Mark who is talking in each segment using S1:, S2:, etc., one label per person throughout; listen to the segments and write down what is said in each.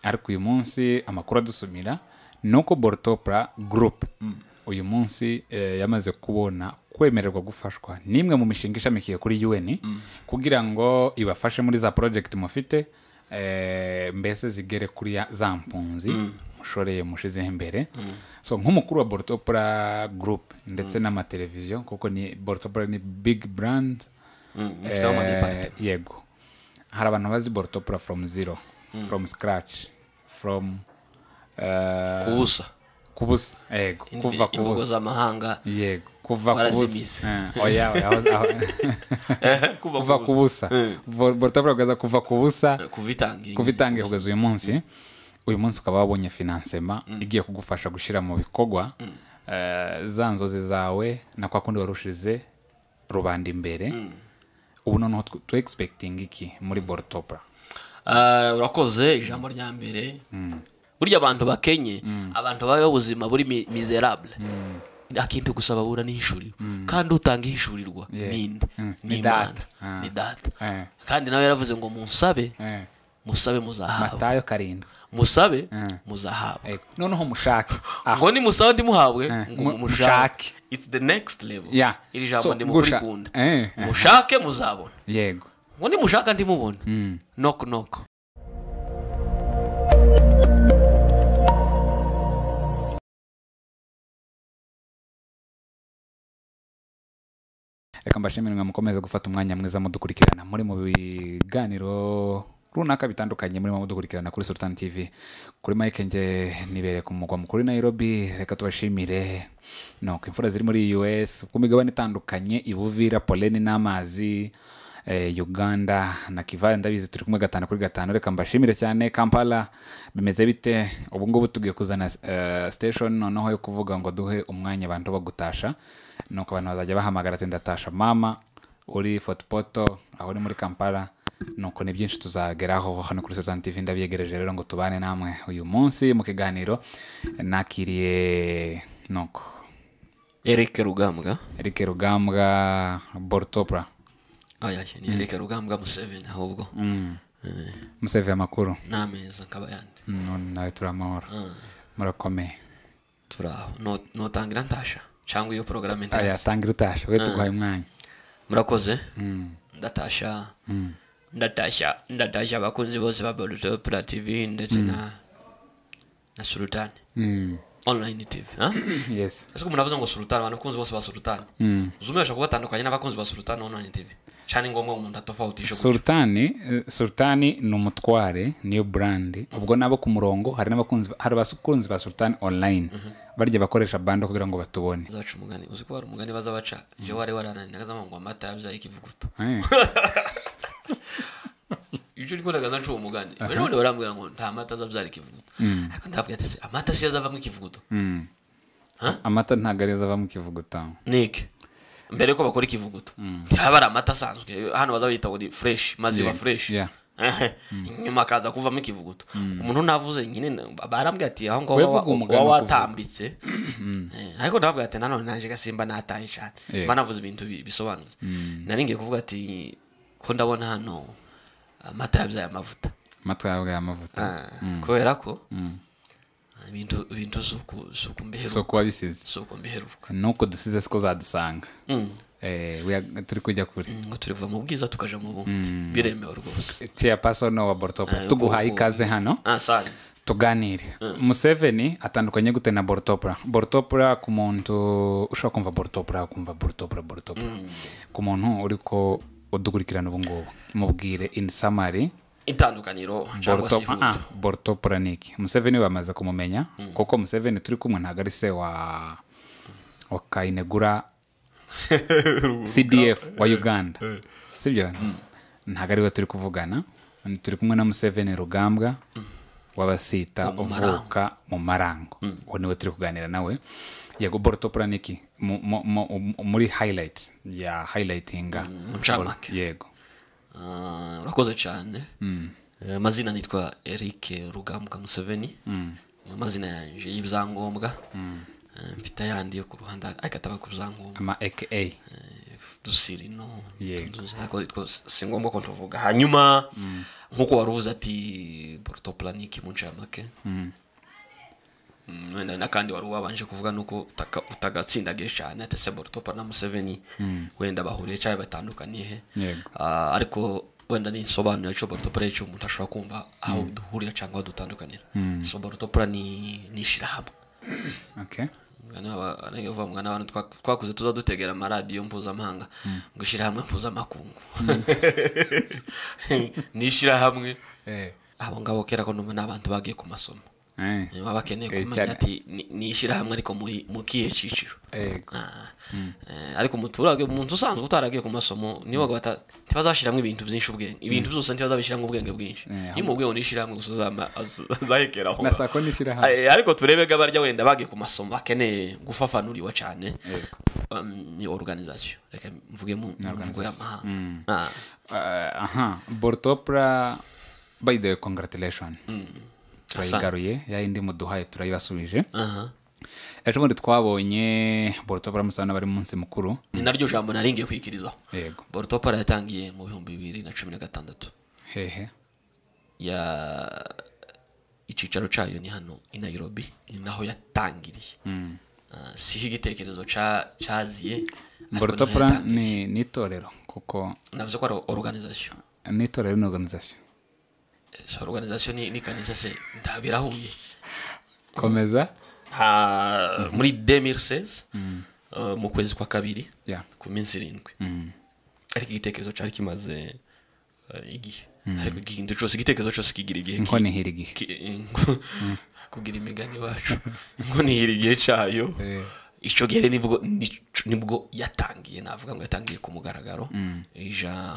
S1: ariko uyu munsi amakuru adusumira ni uko borutopura gurupe uyu munsi eh, yamaze kubona kwemererwa gufashwa n'imwe mu mishinga ishamikiye kuri UN kugira ngo ibafashe muri za project mufite eh, mbese zigere kuri ya- za mpunzi mushoreye mushizeho imbere so nk'umukuru wa borutopura gurupe ndetse n'amateleviziyo kuko ni borutopura ni big brand
S2: ifiteho ama
S1: Eh,
S2: n'impact.
S1: yego hari abantu bazi borutopura from zero from scratch from eh,
S2: kubusa
S1: kubusa yego kuva
S2: Imv- imvugo
S1: kubusa
S2: z'amahanga
S1: yego kuva
S2: Warazimize.
S1: kubusa Eh, oya oya aho- aho- kuva kubusa borutopura kugaza kuva kubusa
S2: kuvitangira
S1: kuvitangiye kugeza uyu munsi uyu munsi ukaba wabonye finansema igiye kugufasha gushyira mu bikorwa eh, za nzozi zawe na kwa kundi warushize rubanda imbere ubu noneho tw- tu egispekitinga iki muri borutopura
S2: Ah, urakoze ijambo rya mbere burya abantu bakenye abantu babaho ubuzima buri mi- miserable akenshi gusa babura n'ihishuriro kandi utanga ihishurirwa
S1: Yeah.
S2: ninde
S1: Mm.
S2: ni
S1: Ni
S2: imana
S1: data. Ah.
S2: ni data
S1: Eh.
S2: kandi nawe yaravuze ngo munsabe
S1: Eh,
S2: musabe muzahabwa
S1: matayo karindwi
S2: musabe
S1: Mm.
S2: muzahabwa
S1: Eh, noneho mushake aho
S2: aho ni musabe ndimuhabwe
S1: Eh,
S2: ngo
S1: mu-
S2: mushake
S1: mushake.
S2: it's the next level
S1: Yeah.
S2: iri
S1: So,
S2: jambo ndimukunda
S1: gusha- Eh, eh.
S2: mushake muzabona
S1: yego
S2: ngo nimushaka ndimubona noko noko
S1: reka mbashimire mwe mukomeze gufata umwanya mwiza mudukurikirana muri mu biganiro runaka bitandukanye murimo mudukurikirana kuri sultan tv kuri mike nge nibereye ku mugwa mukuru w'i nairobi reka tubashimire nuko imfura ziri muri us ku migabane itandukanye ibuvira poleni n'amazi eh, uganda na kivale ndabizi turi kumwe gatanu kuri gatanu reka mbashimire cyane kampala bimeze bite ubu ngubu tugiye kuzana eh, station noneho yo kuvuga ngo duhe umwanya abantu bo gutasha nuko abantu bazajya bahamagara ati ndatasha mama uri fotopoto aho uri muri kampala nuko ni byinshi tuzageraho hano kuri sultan tv ndabyegereje rero ngo tubane namwe uyu munsi mu kiganiro nakiriye nuko
S2: erike rugambwa
S1: eric rugambwa borutopura
S2: aya ni erike rugambwa museveni ahubwo
S1: museviye amakuru
S2: n'ameza akaba yandi
S1: Mm, nawe turi amahoro murakomeye
S2: turi aho No- notangira ntasha cyangwa iyo porogaramu
S1: aya
S2: ntasha
S1: tangira utasha we tuguhaye umwanya
S2: murakoze ndatasha ndatasha ndatasha abakunzi bose ba boruto pura tv ndetse na na sultani
S1: Mm,
S2: online tv ha?
S1: yes
S2: ese ko umuntu avuze ngo sultani abakunzi bose ba sultani zumubesha kubatandukanya n'abakunzi ba sultani online tv cyane ngombwa ngo umuntu atofautishe gutyo.
S1: sultani eh, sultani ni umutware niyo brand ubwo nabo ku murongo hari n'abakunzi hari abakunzi ba sultani online barya bakoresha bando kugira ngo batubone
S2: zaca umugani uzi ko hari umugani baza baca je wari warananiraga zama ngo amata yabyaye ikivuguto
S1: Eh,
S2: ibyo uri kugaragaza ncuwo umugani none barambwira ngo nta mata azabyara ikivuguto ariko ndavuga ati "Se, amata si yo azavamo ikivuguto
S1: mm.
S2: Ha?
S1: amata ntabwo ariyo ava mu kivuguta
S2: nike mbere ko bakora ikivuguto haba ari amata asanzwe hano baza bayita ngo ni fresh mazi
S1: Yeah,
S2: ba fresh
S1: yeah.
S2: nyuma akaza kuvamo ikivuguto umuntu navuze nyine na- barambwira ati aho
S1: Wevuga
S2: ngaho wa-
S1: umugani
S2: wa-
S1: wo kuvuga."
S2: watambitse Eh, ariko ndavuga ati nanone naje gasimba nataye cyane
S1: Yeah.
S2: mba navuze ibintu bi- bisobanutse nari ngiye kuvuga ati ko ndabona hano amata yabyaye amavuta
S1: amata yawe amavuta
S2: Ah, kubera ko ibintu ibintu suku suku
S1: so
S2: mbiheruka
S1: kuba bisize
S2: suku mbiheruka
S1: nuko dusize siko zadusanga Eh, we are- turi kujya kuri
S2: ngo turi kuva mu bwiza tukaja mu bundi biremewe rwose
S1: chairperson wa borutopura
S2: Ah,
S1: tuguhaye
S2: uko-
S1: ikaze hano
S2: ah sani
S1: tuganire museveni atandukanye gute na borutopura borutopura ku muntu ushobora kumva borutopura ukumva borutopura borutopura ku muntu uri ko udukurikirana ubu ngubu mubwire in summary
S2: itandukaniro cyangwa se
S1: Borutopura- ah,
S2: ihutu
S1: borutopura ni iki museveni wamaze kumumenya kuko museveni turi kumwe ntabwo ari se wa wa kayinegura cdf wa uganda sibyo ntabwo ari we turi kuvugana turi kumwe na museveni rugambwa w'abasita uvuka mu marango uwo niwe turi kuganira nawe yego borutopura ni iki Mu- mu- mu- muri highlight ya highlightinga
S2: mu ncamake.
S1: yego
S2: Ah, urakoze cyane Eh, amazina nitwa eric rugambwa museveni ni amazina yanjye y'ibyangombwa Eh, mfite ayandi yo ku ruhande ariko ataba ku byangombwa
S1: ama aka
S2: Eh, dusiri no
S1: Yego.
S2: Tu- tu- ariko two- si ngombwa ko tuvuga hanyuma nk'uko wari uvuze ati porotoplaniki mu ncamake Mm, wenda n'akandi wari wabanje kuvuga ni uko utaka- utagatsindagiye cyane ati se borotopa na museveni wenda bahuriye cyangwa batandukaniye he
S1: Yego.
S2: Ah, ariko wenda ni insobanuro cyo borotopura icyo umuntu ashobora kumva aho duhurira cyangwa aho dutandukanira so borotopura ni ni ishyirahamwe
S1: okay
S2: uvuga n'abantu twa- twakuze tuza dutegera amaradiyo mpuzamahanga ngo ishyirahamwe mpuzamakungu ni ishyirahamwe
S1: eh
S2: abo ngabo kera ko numva ni abantu bagiye ku masomo
S1: eh
S2: niba bakeneye
S1: Eh, cyane.
S2: kumenya ati ni- ni ishyirahamwe ariko muri mu kihe cyiciro
S1: Yego.
S2: Ah, eh, ariko umuturage umuntu usanzwe utaragiye ku masomo niba bata ntibazashyiramo ibintu byinshi ubwenge ibintu byose ntibazabishyiramo ubwenge bwinshi
S1: Eh,
S2: iyo mu bwenge n'ishyirahamwe gusa azama- az- azahekera aho
S1: na
S2: ngaho.
S1: sako n'ishyirahamwe
S2: Eh, ariko turebe ko abarya wenda bagiye ku masomo bakeneye gufafanuriwa cyane um, ni organization reka mvuge mu mvugo y'amahanga Ah,
S1: Ah, aha borotopura by the way congratulation turayigaruye yayindi muduhaye turayibasubije
S2: aha.
S1: ejo bundi twabonye borotopura musana bari mu munsi mukuru
S2: ni naryo jambo naringiye kwikirizaho
S1: yego
S2: borotopara yatangiye mu bihumbi bibiri na cumi na gatandatu
S1: hehe
S2: ya icyicaro cyayo ni hano i nairobi ni naho yatangiriye Ah, siho igitekerezo ca- caziye ariko niho
S1: borotopura ni
S2: yatangiriye.
S1: ni itorero kuko
S2: navuze ko ari organization
S1: ni itorero ni organization
S2: so organization ni ni kanisa se ndabirahuye
S1: komeza
S2: ha muri 2016 uh, mu kwezi kwa kabiri
S1: Yeah.
S2: ku minsi irindwi ariko igitekerezo cyari kimaze uh, igihe ariko ikintu cyose igitekerezo cyose kigira igihe
S1: inko nihira igihe
S2: ki- ingo- kugira imigani wacu ngo nihira igihe cyayo
S1: Eh.
S2: icyo gihe nibwo nico- nibwo yatangiye navuga ngo yatangiye ku mugaragaro ija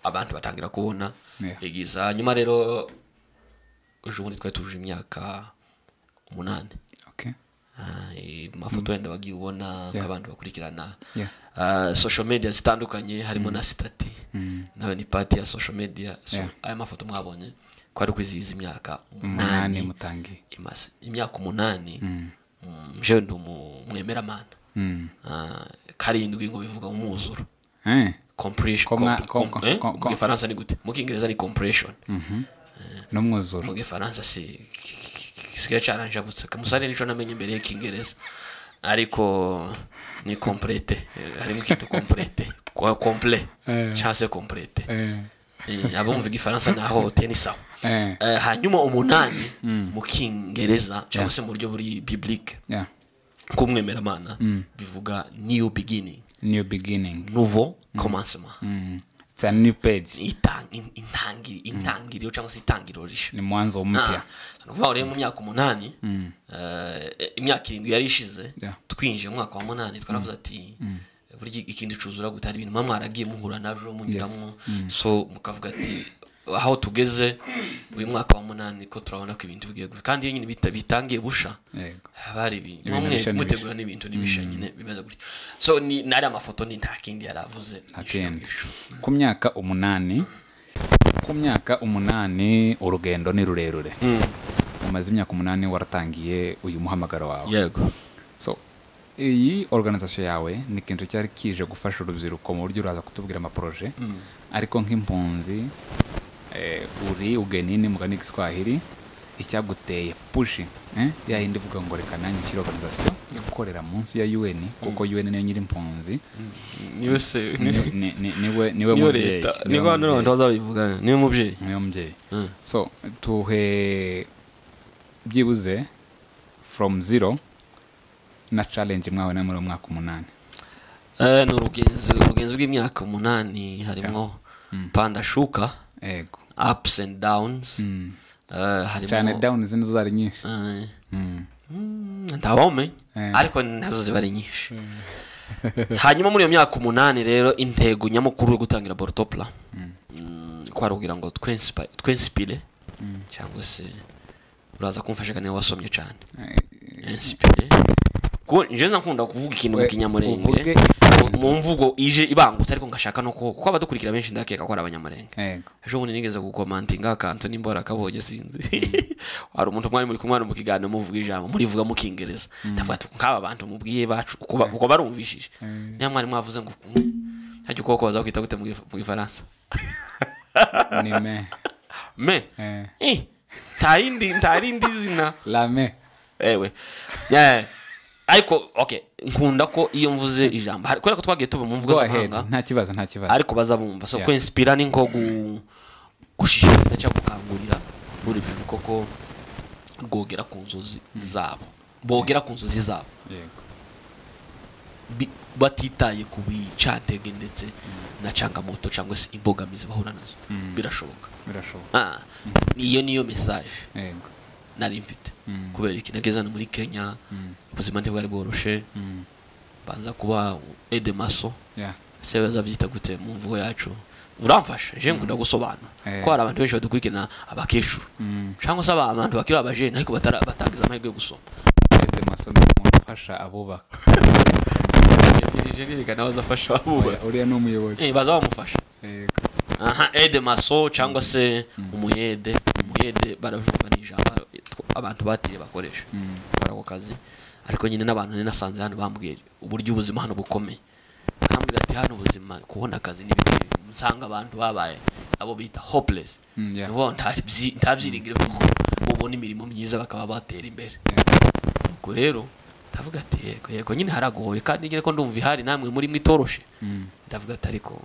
S2: abantu batangira kubona
S1: Yeah.
S2: igiza nyuma rero ejo bundi twari tujuje imyaka umunani
S1: okay
S2: Ah, eh, mafoto wenda bagiye ubona ko abantu bakurikirana
S1: Yeah.
S2: Ah, social media zitandukanye harimo na sitati nawe ni pati ya social media so
S1: Yeah.
S2: aya mafoto mwabonye ko ari kwizihiza imyaka
S1: umunani
S2: umunani
S1: mutangiye
S2: imaze imyaka umunani Mm, jewe ndi umwemeramana karindwi ngo bivuga umwuzuro
S1: eh
S2: Compression-
S1: Ko mwa-
S2: compre-
S1: ko-
S2: comp- eh,
S1: ko- ko-
S2: mu gifaransa ni gute mu kingereza ni compression
S1: n'umwuzuro
S2: mu gifaransa si gisigaye cyaranjabutse kamusare nico namenye imbere y'ikingereza ariko ni complete Eh, harimo ikintu complete Kwa- complet cyangwa se complete
S1: eh
S2: Eh, abumva igifaransa naho tenisaho
S1: eh
S2: hanyuma umunani mu kingereza cyangwa se mu buryo buri biblique
S1: yeah
S2: k'umwemeramana bivuga new beginning
S1: new beginning
S2: nouveau commencement
S1: Mm. it's a new page
S2: Itang- in- intangi- intangiriro cyangwa se itangiriro rishya
S1: ni mwanzo mpya
S2: ni ukuvuga ngo rero mu myaka umunani eh, imyaka irindwi yari ishize
S1: Yeah.
S2: twinjiye mu mwaka wa munani twaravuze ati burya ikindi cuzura gute hari ibintu muba mwaragiye muhura nabyo munyuramo so mukavuga ati aho tugeze uyu mwaka wa munani ko turabona ko ibintu bigiye gutya." kandi iyo nyine bita- bitangiye busha
S1: yego
S2: bari ibintu
S1: Ibintu
S2: mwe
S1: bishya ni
S2: mutegura n'ibintu n'ibishya nyine bimeze gutya so ni nari amafoto ni nta kindi yari avuze
S1: akenda ku myaka umunani ku myaka umunani urugendo ni rurerure umaze imyaka umunani waratangiye uyu muhamagaro wawe
S2: yego
S1: so iyi organization yawe ni ikintu cyari kije gufasha urubyiruko mu buryo uraza kutubwira amaporoje ariko nk'impunzi eh, uri ugenini mugani giswahili icyaguteye pushi eh? ya yindi ivuga ngo reka nanjye nshyire organization yo gukorera munsi ya un kuko un niyo nyiri impunzi
S2: niwe se
S1: Ni- ni- ni- niwe niwe
S2: niyo
S1: mubyeyi
S2: leta
S1: niwe
S2: niko hano abantu
S1: mubyeyi.
S2: bazabivuga niwe mubyeyi
S1: niwe mubyeyi so tuhe byibuze from zero na challenge mwawe na muri uwo mwaka umunani
S2: Eh, ni urugenzi urugenzi rw'imyaka umunani harimo panda shuka
S1: ego
S2: ups and downs Eh,
S1: cyane
S2: harimo
S1: down zino zari nyinshi
S2: eh,
S1: Mm.
S2: mm, ndabome
S1: Eh.
S2: ariko nazo ziba ari nyinshi hanyuma muri iyo myaka umunani rero intego nyamukuru yo gutangira borotopula kwarugira ngo twensipa- twensipire cyangwa se uraza kumfashaga niba wasomye cyane
S1: Eh,
S2: inspire Ku- njyewe nakunda kuvuga ikintu mu
S1: We-
S2: kinyamurenge
S1: uvuge.
S2: Mu- mu mvugo ije ibangutse ariko ngashaka no ko kuko abadukurikira benshi ndakeka ko ari abanyamurenge
S1: ego
S2: ejo bundi nigeze gukomantinga akantu n'imbora kabonye sinzi hari umuntu mwari muri kumwe hano mu kiganiro muvuga ijambo murivuga mu kingereza ndavuga ati nk'aba bantu mubwiye bacu uko ba- uko barumvishije niba mwari mwavuze ngo kumwe hajya ukuboko bazakwita gute mu gif- mu gifaransa
S1: ni me
S2: me
S1: Eh.
S2: Eh, nta yindi nta rindi zina
S1: rame
S2: ewe Eh, ariko okay nkunda ko iyo mvuze ijambo hari- kubera ko twagiye tuba mu mvugo
S1: go ahead
S2: z'amahanga
S1: nta kibazo nta kibazo
S2: ariko bazabumva so
S1: Yeah.
S2: kwinspira ni nko gu- gushishikariza cyangwa gukangurira urubyiruko ko rwogera ku nzozi zabo bogera ku nzozi zabo
S1: yego
S2: bi- batitaye ku bicantege ndetse na cangamoto cyangwa se imbogamizi bahura nazo birashoboka
S1: birashoboka
S2: Ah, iyo niyo mesaje
S1: yego
S2: nari mfite
S1: Mm.
S2: kubera iki nageze hano muri kenya ubuzima ntibwari bworoshe
S1: Mm.
S2: banza kuba edemaso
S1: yeah
S2: ese bazabyita gute mu mvugo yacu uramfasha je ngunda gusobanura
S1: Eh.
S2: ko hari abantu benshi badukurikirana abakecuru
S1: Mm.
S2: cyangwa se aba- abantu bakiri abajene ariko batara- batagize amahirwe yo gusoma
S1: Ede Maso ni umuntu ufasha abubaka
S2: reka nawe azafasha abubaha
S1: Oya, uriya ni umuyoboro
S2: baza bamufasha
S1: yego
S2: aha ede maso cyangwa se umuyede umuyede baravuga ni ijambo tw- abantu batiriye bakoresha bakora ako kazi ariko nyine n'abantu nari nasanze hano bambwiye uburyo ubuzima hano bukomeye arambwira ati hano ubuzima kubona akazi ni bibi nsanga abantu babaye abo bita hopeless
S1: Mm, yeah.
S2: nibo ntabyi- ntabyiringire kuko bubona imirimo myiza bakaba batera imbere ubwo rero ndavuga ati yego yego nyine haragoye kandi nyine ko ndumva ihari namwe muri mwe itoroshe
S1: Mm.
S2: ndavuga ati ariko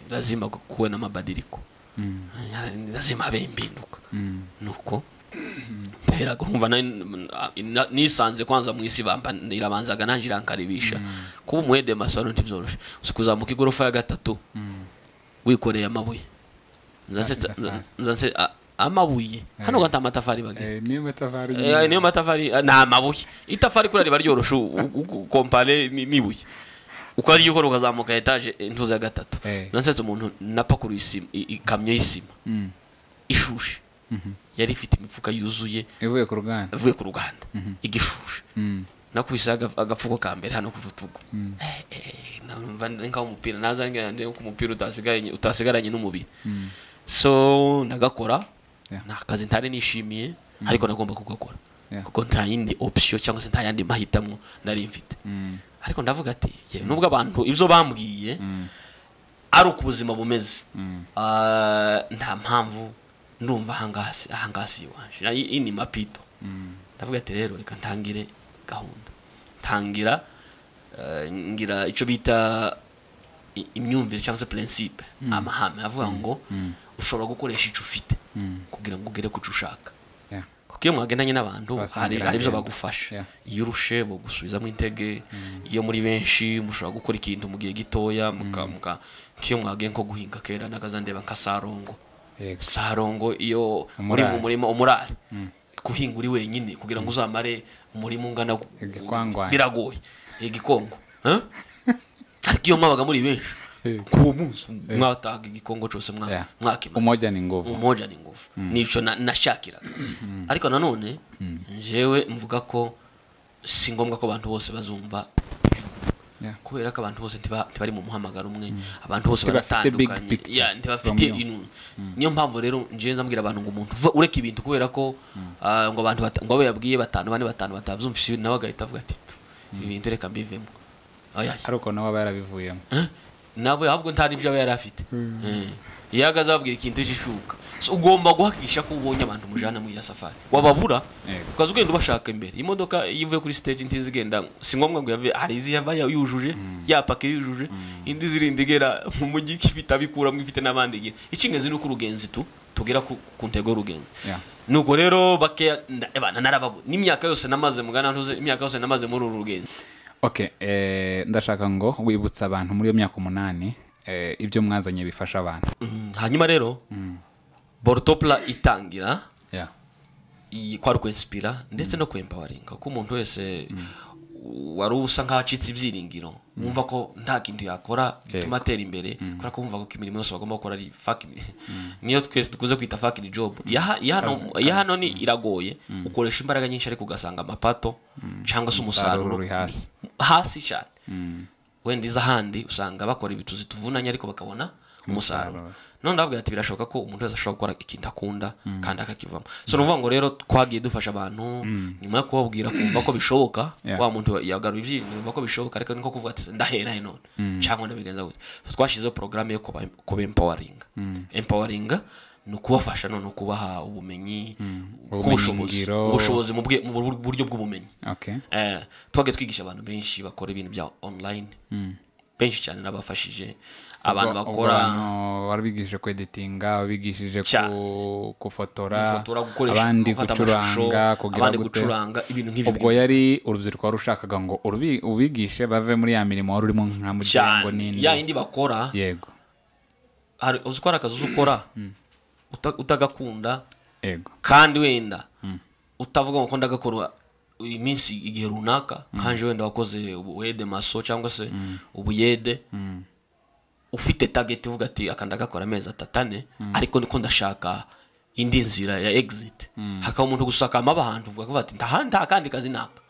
S2: lazima kuwe na mabadiriko
S1: Mm.
S2: lazima habe impinduka
S1: Mm.
S2: nuko mpera kumva nari- na- nisanze kwanza mu isi bamba irabanzaga nanjye irankaribisha kuba umwede masoro ntibyoroshe uzi kuzamuka igorofa ya gatatu wikoreye amabuye Nzanse-
S1: Amatafari.
S2: nzanse a- amabuye hano gata amatafari bagera
S1: Eh, niyo matafari
S2: Eh, niyo matafari eh, ni amabuye itafari kuriya riba ryoroshe u- u- u- kompare ni- n'ibuye ukarya ukora ukazamuka etaje eh, intuza ya gatatu
S1: Eh.
S2: nasetse umuntu napakuruye isima i- ikamyo y'isima
S1: Mm.
S2: ishushe yari ifite imifuka yuzuye
S1: ivuye ku ruganda
S2: avuye ku ruganda igishushe
S1: Mm.
S2: nakubise agafuko ka mbere hano ku rutugu Eh, eh, numva nkaho umupira nazangira ku mupira utasigaranye- utasigaranye n'umubiri so ndagakora
S1: Yeah.
S2: ni akazi ntari nishimiye ariko nagomba kugakora
S1: Yeah.
S2: kuko nta yindi option cyangwa se nta yandi mahitamo nari mfite
S1: Mm.
S2: ariko ndavuga ati yewe nubwo abantu ibyo bambwiye ari uko ubuzima bumeze Ah, nta mpamvu ndumva ahangasi ahangasi iwaje Na- iyi ni mapito ndavuga ati rero reka ntangire gahunda ntangira eh, ngira icyo bita i- imyumvire cyangwa se principe amahame avuga ngo ushobora gukoresha icyo ufite kugira ngo ugere ku cyo ushaka
S1: yeah
S2: kuko iyo mwagendanye n'abantu hari
S1: Basangira
S2: hari ibyo
S1: agenda.
S2: bagufasha
S1: Yeah.
S2: iyo urushe bagusubizamo intege iyo muri benshi mushobora gukora ikintu mu gihe gitoya muka- muka- nk'iyo mwagiye nko guhinga kera nakazandeba nka sarongo
S1: yego
S2: sarongo iyo
S1: Umurare.
S2: muri mu murima umurare guhinga uri wenyine kugira ngo uzamare umurima ungana gu-
S1: Igikwangwanye.
S2: biragoye igikongo Huh? ariko iyo mwabaga muri benshi k'uwo munsi mwataga igikongo cyose mwa-
S1: Yeah.
S2: mwakimara
S1: umoja ni nguvu
S2: umoja ni nguvu nico na- nashakiraga ariko nanone jewe mvuga ko si ngombwa ko abantu bose bazumva ibyo uvuga.
S1: Yeah.
S2: kubera ko abantu bose ntiba- ntibari mu muhamagaro umwe abantu bose
S1: Ntibafite big
S2: baratandukanye
S1: picture
S2: Yeah, ntibafite
S1: from you.
S2: inu niyo mpamvu rero njewe nzambwira abantu ngo umuntu uva- ureka ibintu kubera ko ah, ngo abantu bata- ngo abo yabwiye batanu bane batanu batabyumvise nawe agahita avuga ati ibi bintu reka mbivemo oya
S1: ari uko nawe aba yarabivuyemo
S2: nabo ahubwo nta n'ibyo aba yari afite Eh. iyo ahagaze ababwira ikintu cy'ishuka So, ugomba guhakisha ko ubonye abantu mujana muri iyo safari wababura
S1: Yego.
S2: ukaza ugenda ubashaka imbere imodoka iyo ivuye kuri stage ntizi igenda si ngombwa ngo yave hari izi yaba yujuje yapaka yujuje indi zirinda igera mu mujyi ifite abikuramo ifite n'abandi igira icy'ingenzi ni uko urugenzi tu tugera ku, ku ntego y'urugenzi
S1: Yeah.
S2: nuko rero bakeya nda- ebana narababu n'imyaka yose namaze mu Ghana ntuze imyaka yose namaze muri uru rugenzi
S1: okay eh, ndashaka ngo wibutse abantu muri iyo myaka umunani eh, ibyo mwazanye bifasha abantu
S2: Mm, hanyuma rero borotopula itangira
S1: yeah
S2: iyi- kwari ukwensipira ndetse no kwempawaringa ko umuntu wese wari usa nkaho acitse ibyiringiro wumva ko nta kintu yakora bituma atera imbere kubera ko wumva ko imirimo yose bagomba gukora ari fucking niyo twese dukunze kwita fucking job Iyaha- iyahano- iyahano ni iragoye ukoresha imbaraga nyinshi ariko ugasanga amapato cyangwa se
S1: umusaruro
S2: umusaruro
S1: uri hasi
S2: hasi cyane wenda iza ahandi usanga bakora ibituzi tuvunanye ariko bakabona umusaruro none ndababwira ati birashoboka ko umuntu wese ashobora gukora ikintu akunda kandi akakivamo so ni ukuvuga ngo rero twagiye dufasha abantu nyuma yo kubabwira kumva ko bishoboka
S1: Yeah.
S2: wa muntu yagaruye ibyiyumviro yumva ko bishoboka ariko ni nko kuvuga ati ndahera he none cyangwa ndabigenza gute So twashyizeho porogaramu yo kuba empawaringa empawaringa ni ukubafasha none kubaha ubumenyi ubushobozi
S1: Ubumenyingiro.
S2: ubushobozi mu bwe- mu buryo bw'ubumenyi
S1: okay
S2: Eh, twagiye twigisha abantu benshi bakora ibintu bya online benshi cyane n'abafashije abantu
S1: Ubwo- ubwo
S2: bakora
S1: abantu warabigishije kweditinga wabigishije
S2: Cya-
S1: ku- kufotora
S2: gufotora gukoresha
S1: abandi
S2: gufata amashusho
S1: gucuranga kugira
S2: abandi
S1: gute.
S2: gucuranga ibintu nk'ibyo
S1: ubwo yari urubyiruko warushakaga ngo urubi- ubigishe bave muri ya mirimo wari urimo nka mugira ngo
S2: cyane
S1: ninde
S2: ya yindi bakora
S1: yego
S2: hari uzi ko hari akazi uzi ukora uta- utagakunda
S1: yego
S2: kandi wenda utavuga ngo ko ndagakora uyu minsi igihe runaka kanje wenda wakoze ubuwede maso cyangwa se ubuyede ufite target uvuga ati aka ndagakora amezi atatane ariko niko ndashaka indi nzira ya exit hakaba umuntu gusakama abantu uvuga ko ati "Nta- nta kandi kazi naka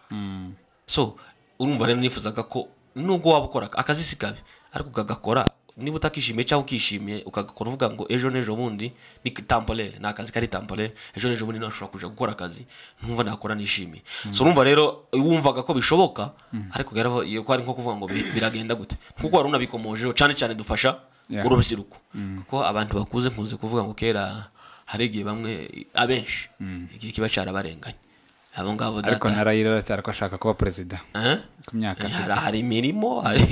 S2: so urumva rero nifuzaga ko nubwo waba ukora akazi si kabi ariko ukagakora niba utakishimiye cyangwa ukishimiye ukagakora uvuga ngo ejo n'ejo bundi ni tamporere ni akazi kari tamporere ejo n'ejo bundi nashobora kuja gukora akazi ntumva nakora nishimiye so urumva rero wumvaga ko bishoboka ariko rero iyo ko ari nko kuvuga ngo bi- biragenda gute kuko wari unabikomojeho cyane cyane dufasha
S1: Yeah.
S2: urubyiruko kuko abantu bakuze nkunze kuvuga ngo kera hari igihe bamwe abenshi igihe kiba cyarabarenganye abo ngabo
S1: ariko
S2: data-
S1: narayira cyane ko ashaka kuba perezida
S2: Eh?
S1: ku myaka
S2: Eh,
S1: afite.
S2: hari hari imirimo hari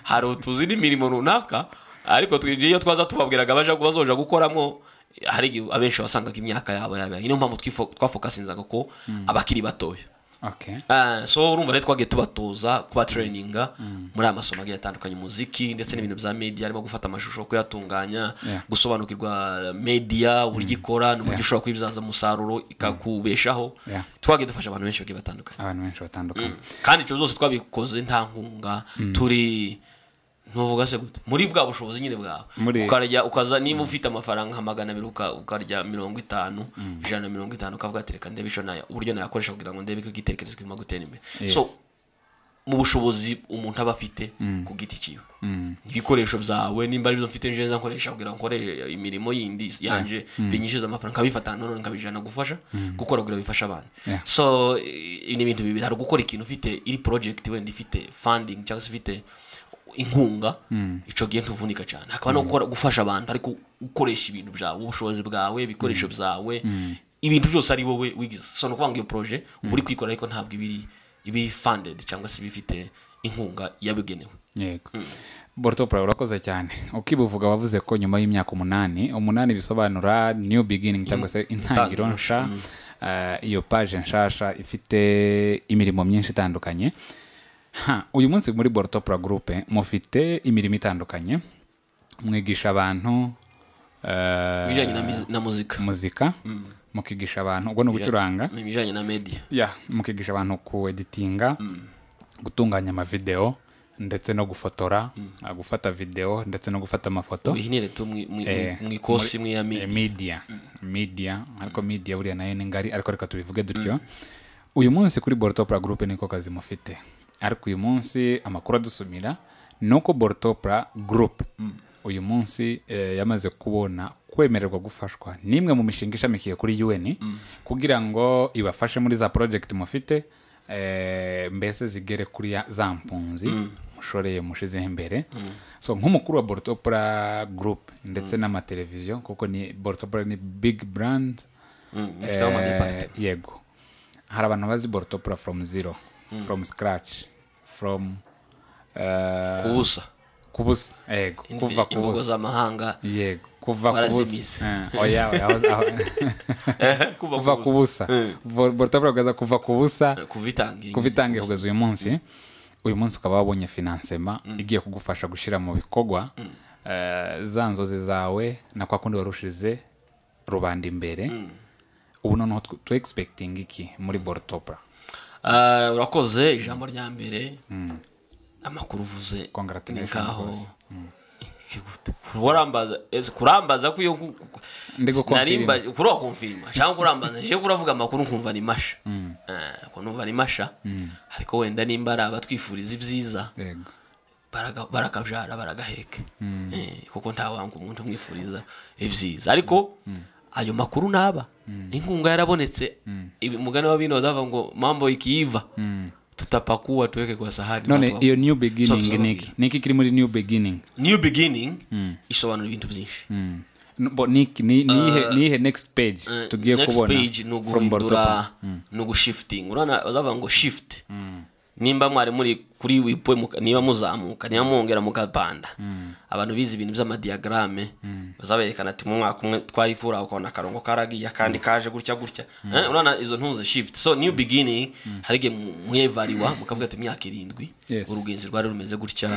S2: hari utuzi n'imirimo runaka ariko twi- iyo twaza tubabwiraga abaje bazoja gukoramo eh, hari igihe abenshi wasangaga imyaka yabo yabaye niyo mpamvu twifo- twafokasinzaga ko abakiri batoya
S1: okay
S2: Ah, so urumva rero twagiye tubatoza kuba traininga muri aya masomo agiye atandukanye umuziki ndetse n'ibintu bya media harimo gufata amashusho kuyatunganya
S1: Yeah.
S2: gusobanukirwa media uburyo ikora n'uburyo ushobora kuyibyaza umusaruro ikakubeshaho
S1: Yeah.
S2: twagiye dufasha abantu benshi bagiye batandukanye
S1: abantu benshi batandukanye
S2: kandi ibyo byose twabikoze nta nkunga turi ntuvuga se gute muri bwa bushobozi nyine bwawe
S1: Muri-
S2: ukarya ukaza niba ufite amafaranga nka magana abiri uka- ukarya mirongo itanu ijana na mirongo itanu ukavuga ati reka ndebe icyo naya uburyo nayakoresha kugira ngo ndebe ko igitekerezo kirimo gutera imbere
S1: Yes.
S2: so mu bushobozi umuntu aba afite ku giti cyiwe ibikoresho byawe nimba ari byo mfite neza nkoresha kugira ngo nkore imirimo yindi yanje binyishyuza amafaranga nkabifata none nkabijana gufasha gukora kugira bifashe abantu
S1: Yeah.
S2: so i- ni ibintu bibiri hari ugukora ikintu ufite iri project wenda ifite funding cyangwa se ifite inkunga ico gihe ntuvunika cyane hakaba no gukora gufasha abantu ariko ukoresha ibintu byawe ubushobozi bwawe ibikoresho byawe ibintu byose ari wowe wigize so ni ukuvuga ngo iyo projet uba uri kuyikora ariko ntabwo ibiri ibi funded cyangwa se ibifite inkunga yabigenewe
S1: yego borotopura urakoze cyane ukibuvuga wavuze ko nyuma y'imyaka umunani umunani bisobanura new beginning cyangwa se intangiriro nsha eh, iyo paje nshasha ifite imirimo myinshi itandukanye Ha, uyu munsi muri borotopura gurupe mufite imirimo itandukanye mwigisha abantu eh,
S2: ibijyanye na mizi- na muzika
S1: muzika mukigisha abantu ubwo ni ugucuranga
S2: ibijyanye na media
S1: ya mukigisha abantu ku editinga gutunganya amavideo ndetse no gufotora ah, gufata video ndetse no gufata amafoto
S2: wihinire tu mwi- mwi-
S1: Eh,
S2: mwi kosi mwi ya
S1: Eh,
S2: media
S1: media media ariko media buriya nayo ni ngari ariko reka tubivuge dutyo uyu munsi kuri borotopura gurupe niko kazi mufite ariko uyu munsi amakuru adusumira ni uko borotopura gurupe uyu munsi eh, yamaze kubona kwemererwa gufashwa n'imwe mu mishinga ishamikiye kuri UN kugira ngo ibafashe muri za project mufite eh, mbese zigere kuri ya- za mpunzi mushoreye mushizeho imbere so nk'umukuru wa borotopura gurupe ndetse n'amateleviziyo kuko ni borotopura ni big brand
S2: Mm, ifiteho ama department.
S1: Eh, yego hari abantu bazi borotopura from zero from scratch from eh,
S2: ku busa
S1: ku busa yego kuva ku
S2: imvugo
S1: busa
S2: z'amahanga
S1: yego kuva ku
S2: Warazimize.
S1: busa Eh, oya oya aho- aho- kuva ku busa Bo- borotopura kugaza kuva ku busa
S2: kuvitangira
S1: kuva itangiye kugeza uyu munsi uyu munsi ukaba wabonye finansema igiye kugufasha gushyira mu bikorwa eh, za nzozi zawe na kwa kundi warushize rubanda imbere ubu noneho tw- tu egispekitinga iki muri borotopura
S2: Ah, urakoze ijambo rya mbere amakuru uvuze ni
S1: Congratulations
S2: nkaho
S1: rwose.
S2: Ikigute. Kurambaza- ese kurambaza ko iyo ku- ku-
S1: Ndi gukonfirima.
S2: narimba- kuri wakonfirima cyangwa kurambaza nje kuravuga amakuru nkumva ni masha Eh, ukuntu numva ni masha ariko wenda nimba ari abatwifuriza ibyiza
S1: yego
S2: baraga- barakajara baragaheka Eh, kuko ntawanga umuntu umwifuriza ibyiza ariko ayo makuru naba inkunga yarabonetse Ibi- umugani wa bino bazavuga ngo mambo ikiiva tutapakua tuweke kwa sahani
S1: none
S2: watu wa-
S1: iyo new beginning
S2: Sotso-
S1: niki niki kiri muri new beginning
S2: new beginning isobanura ibintu byinshi
S1: Mm. No, bo niki ni- niyihe niyihe next page
S2: Eh,
S1: tugiye
S2: next
S1: kubona
S2: page ni
S1: from Bordeaux.
S2: uguhindura ni ugushifitinga urabona bazavuga ngo shift nimba mwari muri kuri wipwe muka- niba muzamuka niba mwongera mukapanda abantu bize ibintu by'amadiyagarame bazaberekana ati mu mwaka umwe twayivura ukabona akarongo karagiye akandi kaje gutya gutya Eh, urabona izo ntuze shift so new beginning hari igihe mu- mwevariwa mukavuga ati imyaka irindwi
S1: Yes.
S2: urugenzi rwari rumeze gutya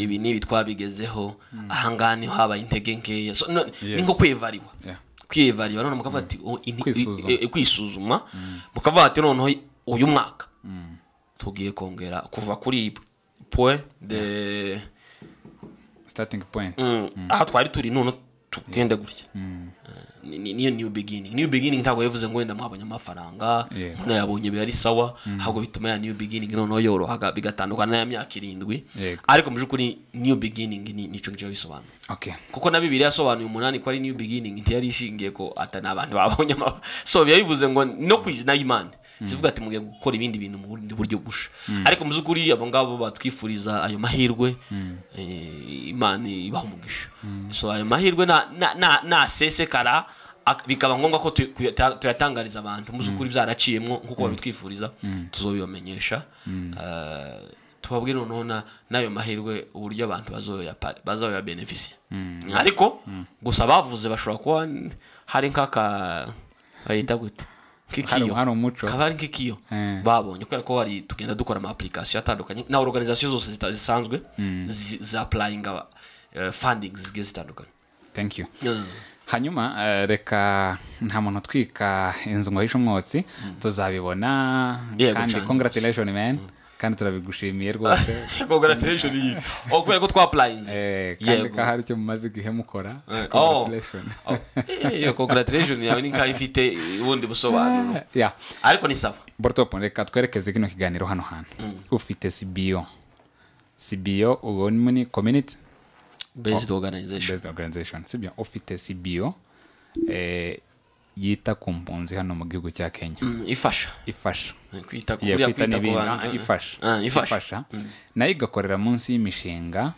S2: ibi n'ibi twabigezeho ahangaha niho habaye intege nkeya so no- ni nko kwevariwa
S1: Yeah.
S2: kwiyevariba noneho mukavuga ati "Oh, ini-
S1: Kwisuzuma.
S2: i- i- kwisuzuma mukavuga ati noneho uyu mwaka tugiye kongera kuva kuri point de
S1: starting point
S2: Mm, aha twari turi none tugende gutya Ni- ni- niyo new beginning new beginning ntabwo yavuze ngo wenda mwabonye amafaranga
S1: Yeah.
S2: umuntu yabonye biba ari sawa ahubwo bituma ya new beginning noneho yorohaga bigatandukana n'aya myaka irindwi
S1: Yego.
S2: ariko mu by'ukuri new beginning ni- nicyo ngicyo bisobanura
S1: okay
S2: kuko na bibiliya yasobanuye umunani ko ari new beginning ntiyari ishingiye ko ata ni abantu babonye ama- so yabivuze ngo no ku izina y'imana zivuga ati mugiye gukora ibindi bintu mu bundi buryo busha ariko mu by'ukuri abo ngabo batwifuriza ayo mahirwe eh, imana ibaha umugisha so ayo mahirwe na- na- na- nasesekara ak- bikaba ngombwa ko tu- kuyata- tuyatangariza abantu mu by'ukuri byaraciyemo nk'uko babitwifuriza tuzobibamenyesha Eh, tubabwire noneho na- n'ayo mahirwe uburyo abantu bazoyapa- bazoyabenefisiya ariko gusa bavuze bashobora kuba n- hari nk'aka bayita gute
S1: hari
S2: nk'ikiyo
S1: hari umuco
S2: kaba ari nk'ikiyo
S1: Eh.
S2: babonye kubera ko hari tugenda dukora ama application atandukanye na organization zose zita- zisanzwe zi- zapplyinga eh, funding zigiye zitandukanye
S1: thank you
S2: Eh,
S1: hanyuma eh, reka nta muntu utwika inzu ngo ahishe umwotsi tuzabibona
S2: Yego
S1: kandi
S2: cyane.
S1: congratulation man kandi turabigushimiye rwose
S2: congratulation iyi Oh, kubera ko twapplyinze
S1: Eh, kandi
S2: yego
S1: ko hari icyo mumaze igihe mukora
S2: Eh, oh.
S1: congratulation
S2: Oh, eh, iyo congratulation yawe ni nk'aho ifite ubundi busobanuro
S1: yeah
S2: ariko ni sawa
S1: borotop reka twerekeze kino kiganiro hano hantu ufite sibiyo sibiyo ubu ni muri community
S2: based organization
S1: based organization sibyo ufite sibiyo eh, yita ku mpunzi hano mu gihugu cya kenya
S2: Mm, ifasha
S1: ifasha
S2: Eh, kwita ku
S1: Iya,
S2: buriya
S1: kwita
S2: kwita ku
S1: n'ibindi.
S2: bantu
S1: Ah,
S2: eh, eh.
S1: ifasha
S2: Ah, ifasha
S1: ifasha nayo igakorera munsi y'imishinga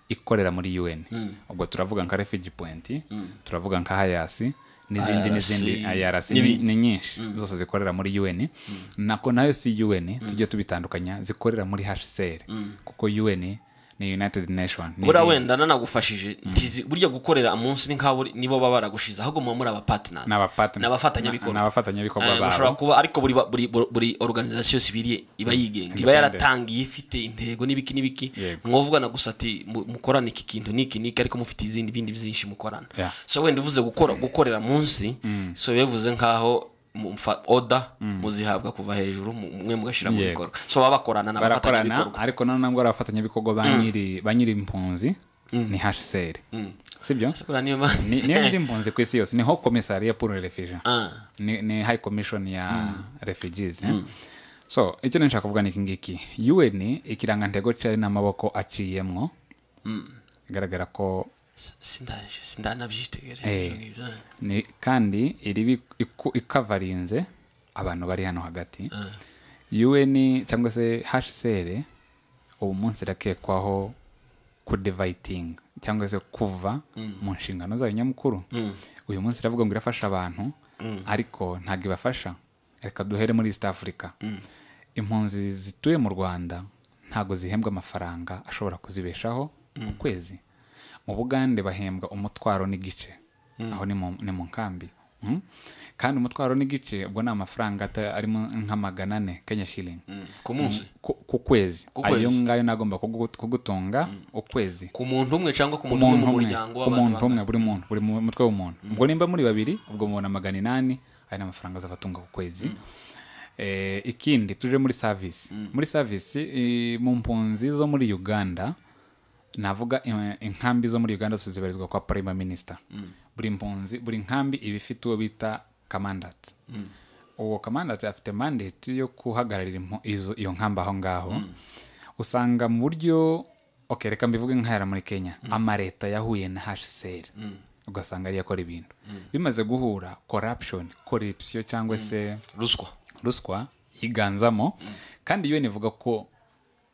S1: ikorera muri un ubwo turavuga nka refugee point turavuga nka hayasi n'izindi
S2: IRC,
S1: n'izindi ayarasi
S2: n'ibindi.
S1: ni nyinshi zose zikorera muri un nako nayo si un tujye tubitandukanya zikorera muri hcr kuko un ni united nation ni-
S2: buriya wenda nanagufashije ntizi- burya gukorera munsi ni nk'abo nibo baba baragushize ahubwo muba muri abapartners
S1: Ni abapartners.
S2: ni abafatanyabikorwa
S1: Ni abafatanyabikorwa
S2: Eh,
S1: babo.
S2: mushobora kuba ariko buri ba- buri buri- buri organization sibiri iba yigenga iba
S1: Independent.
S2: yaratangiye ifite intego n'ibiki n'ibiki
S1: Yego.
S2: mwavugana gusa ati mu- mukorane iki kintu n'iki n'iki ariko mufite izindi bindi byinshi mukorana
S1: Yeah.
S2: so wenda uvuze gukora gukorera munsi so bivuze nkaho mumfa oda muzihabwa kuva hejuru mu- mwe mugashyira mu
S1: Yego.
S2: bikorwa so baba bakorana
S1: barakorana
S2: n'abafatanyabikorwa
S1: ariko none nabwo ari abafatanyabikorwa ba nyiri ba nyiri impunzi ni hcr sibyo
S2: Buriya niyo mpamvu-
S1: ni niyo nyiri impunzi ku isi yose niho komisariya pour le refugee
S2: Ah.
S1: ni, ni high commission ya refugees eh? so icyo nashaka kuvuga ni iki ngiki un ikirangantego cyayo ni amaboko aciyemwo igaragara ko
S2: sindaje sindanabyitegereza
S1: Eh.
S2: ibyo ngibyo
S1: ni kandi iri ikavarinze abantu bari hano hagati un cyangwa se hcr ubu munsi irakekwaho kudevayitinga cyangwa se kuva mu nshingano zayo nyamukuru uyu munsi iravuga ngo irafasha abantu ariko ntabwo ibafasha reka duhere muri east africa impunzi zituye mu rwanda ntabwo zihembwa amafaranga ashobora kuzibeshaho mu kwezi mu bugande bahembwa umutwaro n'igice aho ni mu, ni mu nkambi Mm. kandi umutwaro n'igice ubwo ni amafaranga ata- arimo nka magana ane kenya shilling
S2: ku munsi
S1: ku, ku kwezi
S2: Ku kwezi.
S1: ayo ngayo nagomba kugu- kugutunga ukwezi
S2: ku muntu umwe cyangwa ku muntu umwe
S1: umuntu
S2: mu
S1: umwe
S2: muryango
S1: ku muntu
S2: w'abantu
S1: umwe buri muntu buri mu- mutwe w'umuntu ubwo nimba muri babiri ubwo mubona magana inani ari n'amafaranga azabatunga ku kwezi Eh, ikindi tuje muri savisi muri savisi eh, mu mpunzi zo muri uganda navuga eh, inkambi zo muri uganda zose zibarizwa kwa prime minister buri mpunzi buri nkambi iba ifite uwo bita kamandati uwo kamandati afite mandate yo guhagararira impu- izo- iyo nkambi aho ngaho usanga mu buryo okay reka mbivuge nk'ahera muri kenya amaleta yahuye na hcr ugasanga ariyo akora ibintu bimaze guhura corruption corruption cyangwa se
S2: ruswa
S1: ruswa yiganzamo kandi yo nivuga ko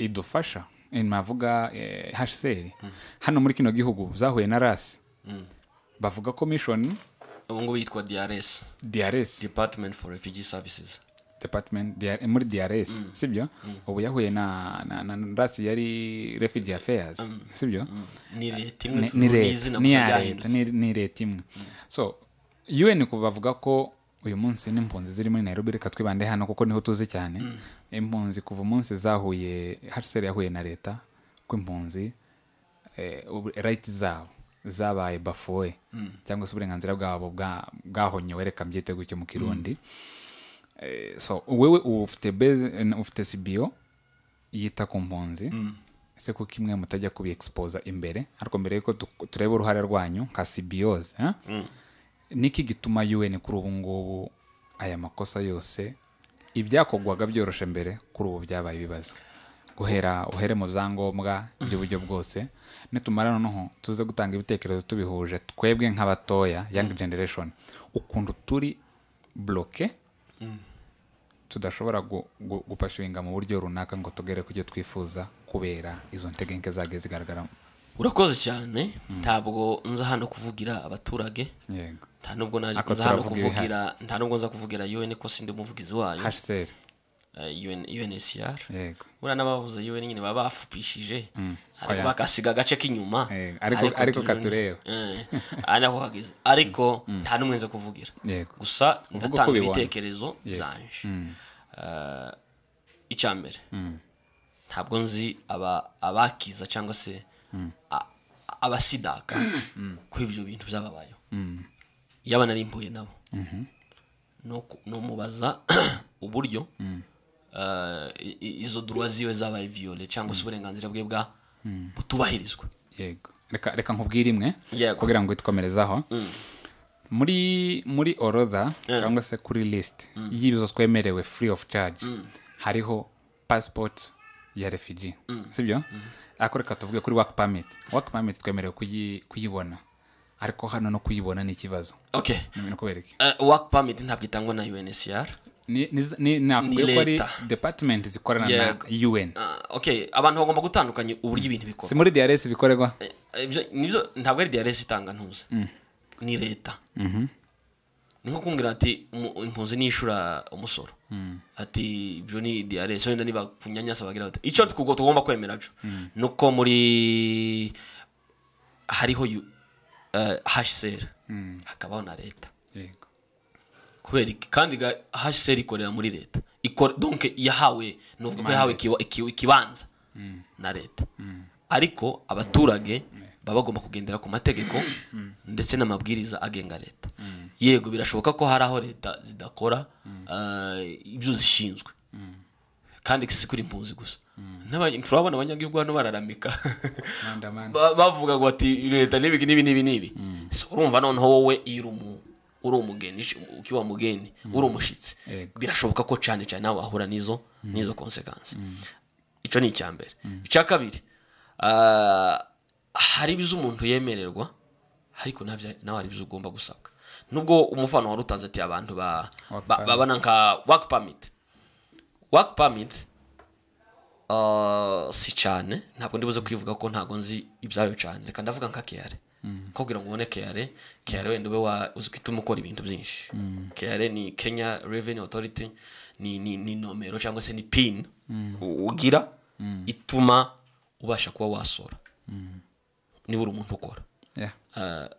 S1: idufasha eh, navuga eh, hcr hano muri kino gihugu zahuye na rasi bavuga ko mission
S2: ubu ngubu yitwa drs
S1: drs
S2: department for refugee services
S1: department DR, muri drs sibyo ubu yahuye na, na, na rasi yari refugee affairs sibyo
S2: ni leta
S1: ni-
S2: imwe
S1: ni
S2: ni
S1: leta
S2: izina
S1: ni
S2: gusa
S1: iya leta
S2: ryahindutse
S1: ni- ni leta imwe so un ku bavuga ko uyu munsi n'impunzi ziri muri nairobi reka twibande hano kuko niho tuzi cyane impunzi kuva umunsi zahuye hcr yahuye na leta ko impunzi eh, ubu- right zabo zabaye bafowe cyangwa se uburenganzira bwabo bwa- bwahonyowe reka mbyite gutyo mu kirundi Eh, so wewe ubu ufite base ufite cbo yita ku mpunzi ese kuko imwe mutajya kubiexposa imbere ariko mbere yuko tu- tureba uruhare rwanyu nka sibiyoze niki gituma un kuri ubu ngubu aya makosa yose ibyakorwaga byoroshe mbere kuri ubu byabaye ibibazo guhera uhere mu byangombwa by'uburyo bwose nitumara noneho tuze gutanga ibitekerezo tubihuje twebwe nk'abatoya young generation ukuntu turi bloke tudashobora gu- gu- gupashinga mu buryo runaka ngo tugere ku byo twifuza kubera izo ntegenke zagiye zigaragara
S2: urakoze cyane ntabwo nza hano kuvugira abaturage
S1: yego
S2: nta nubwo naje
S1: Ako
S2: nza hano
S1: turavuga ibihari.
S2: kuvugira nta nubwo nza kuvugira un ko sindi umuvugizi wayo
S1: hcr
S2: eh, UN UNHCR
S1: yego
S2: buriya n'abavuze UN nyine baba bafupishije ariko
S1: Oya.
S2: bakasiga agace k'inyuma
S1: Eh, ariko- ariko
S2: turi-
S1: katureba.
S2: Eh, ari nako kageze ariko nta n'umwe nza kuvugira
S1: Yego.
S2: gusa
S1: Uvuga uko
S2: ndatanga
S1: ubibona.
S2: ibitekerezo
S1: Yes.
S2: byanje Eh, icya mbere ntabwo nzi aba- abakiza cyangwa se a- abasidaka ko ibyo bintu byababayeho yaba nari mpuye nabo no ku- numubaza uburyo eh, i- i- izo durwa ziwe zabaye viole cyangwa se uburenganzira bwe bwa butubahirizwa
S1: yego reka reka nkubwire imwe
S2: Yego.
S1: kugira ngo witwomerezaho muri muri orodha cyangwa se kuri lisiti y'ibizo twemerewe free of charge hariho passport ya refugee sibyo ariko reka tuvuge kuri work permit work permit twemerewe kuyi- kuyibona ariko hano no kuyibona ni ikibazo
S2: okay
S1: ni kubereke
S2: Eh, work permit ntabwo itangwa na UNHCR
S1: ni ni ni nakubwiye ko ari
S2: leta.
S1: department zikorana na un
S2: Ah, okay abantu bagomba gutandukanya uburyo ibintu
S1: si
S2: bikorwa
S1: muri drs bikorerwa
S2: Eh, eh, ibyo- nibyo ntabwo ari DRS itanga ntuzi ni leta ni nko kumbwira ati umu- impunzi nishura umusoro ati ibyo ni DRS wenda niba kunyanyasa bagira bati icyo tukugo tugomba kwemera cyo ni uko muri hariho yu- eh, HCR hakabaho na leta
S1: yego
S2: kubera iki kandi ga HCR ikorera muri leta ikora donc yahawe nuvuga ko yahawe ikiwa- iki- ikibanza na leta ariko abaturage baba bagomba kugendera ku mategeko ndetse n'amabwiriza agenga leta yego birashoboka ko hari aho leta zidakora eh, ibyo zishinzwe kandi si kuri impunzi gusa N'abanye- turabona abanyagihugu hano bararamika
S1: manda manda
S2: Ba- bavuga ngo ati leta n'ibi n'ibi n'ibi n'ibi So, urumva noneho wowe iyo uri umu- uri umugeni uci- ukiba mugeni uri umushyitsi
S1: Yego.
S2: birashoboka ko cyane cyane nawe wahura n'izo n'izo konsekansi icyo ni icya mbere icya kabiri ah, hari ibizo umuntu yemererwa ariko nabyo- nawe hari ibizo ugomba gusabwa nubwo umufano wari utazi ati abantu ba-
S1: Work
S2: ba-
S1: permit.
S2: babana nka work permit work permit Uh, si cyane ntabwo ndibuze kwivuga ko ntabwo nzi ibyayo cyane reka ndavuga nka keyare ko kugira ngo ubone keyare keyare wenda ube wa uzwi ituma ukora ibintu byinshi keyare ni kenya revenue authority ni, ni, ni nomero cyangwa se ni pin u- ugira ituma ubasha kuba wasora niba uri umuntu ukora
S1: yeah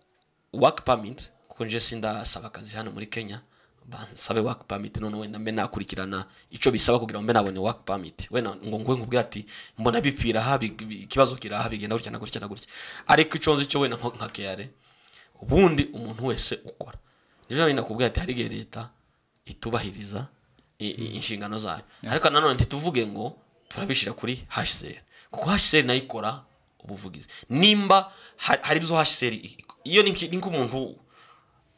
S2: work permit kuko nje sindasaba akazi hano muri Kenya bansabe work permit none wenda mbe nakurikirana icyo bisaba kugira ngo mbe nabone work permit wenda ngo ngo nkubwire ati mbona bipfira aha bi- bi- ikibazo kiraha bigenda gutya na gutya na gutya ariko icyo nzi cyo wenda nko nka keyare ubundi umuntu wese ukora rero wenda nakubwira ati hari igihe leta itubahiriza i- i- inshingano zayo ariko nanone ntituvuge ngo turabishyira kuri HCR kuko HCR nayo ikora ubuvugizi nimba ha- hari ibyo HCR i- i- iyo ni nk- ni nk'umuntu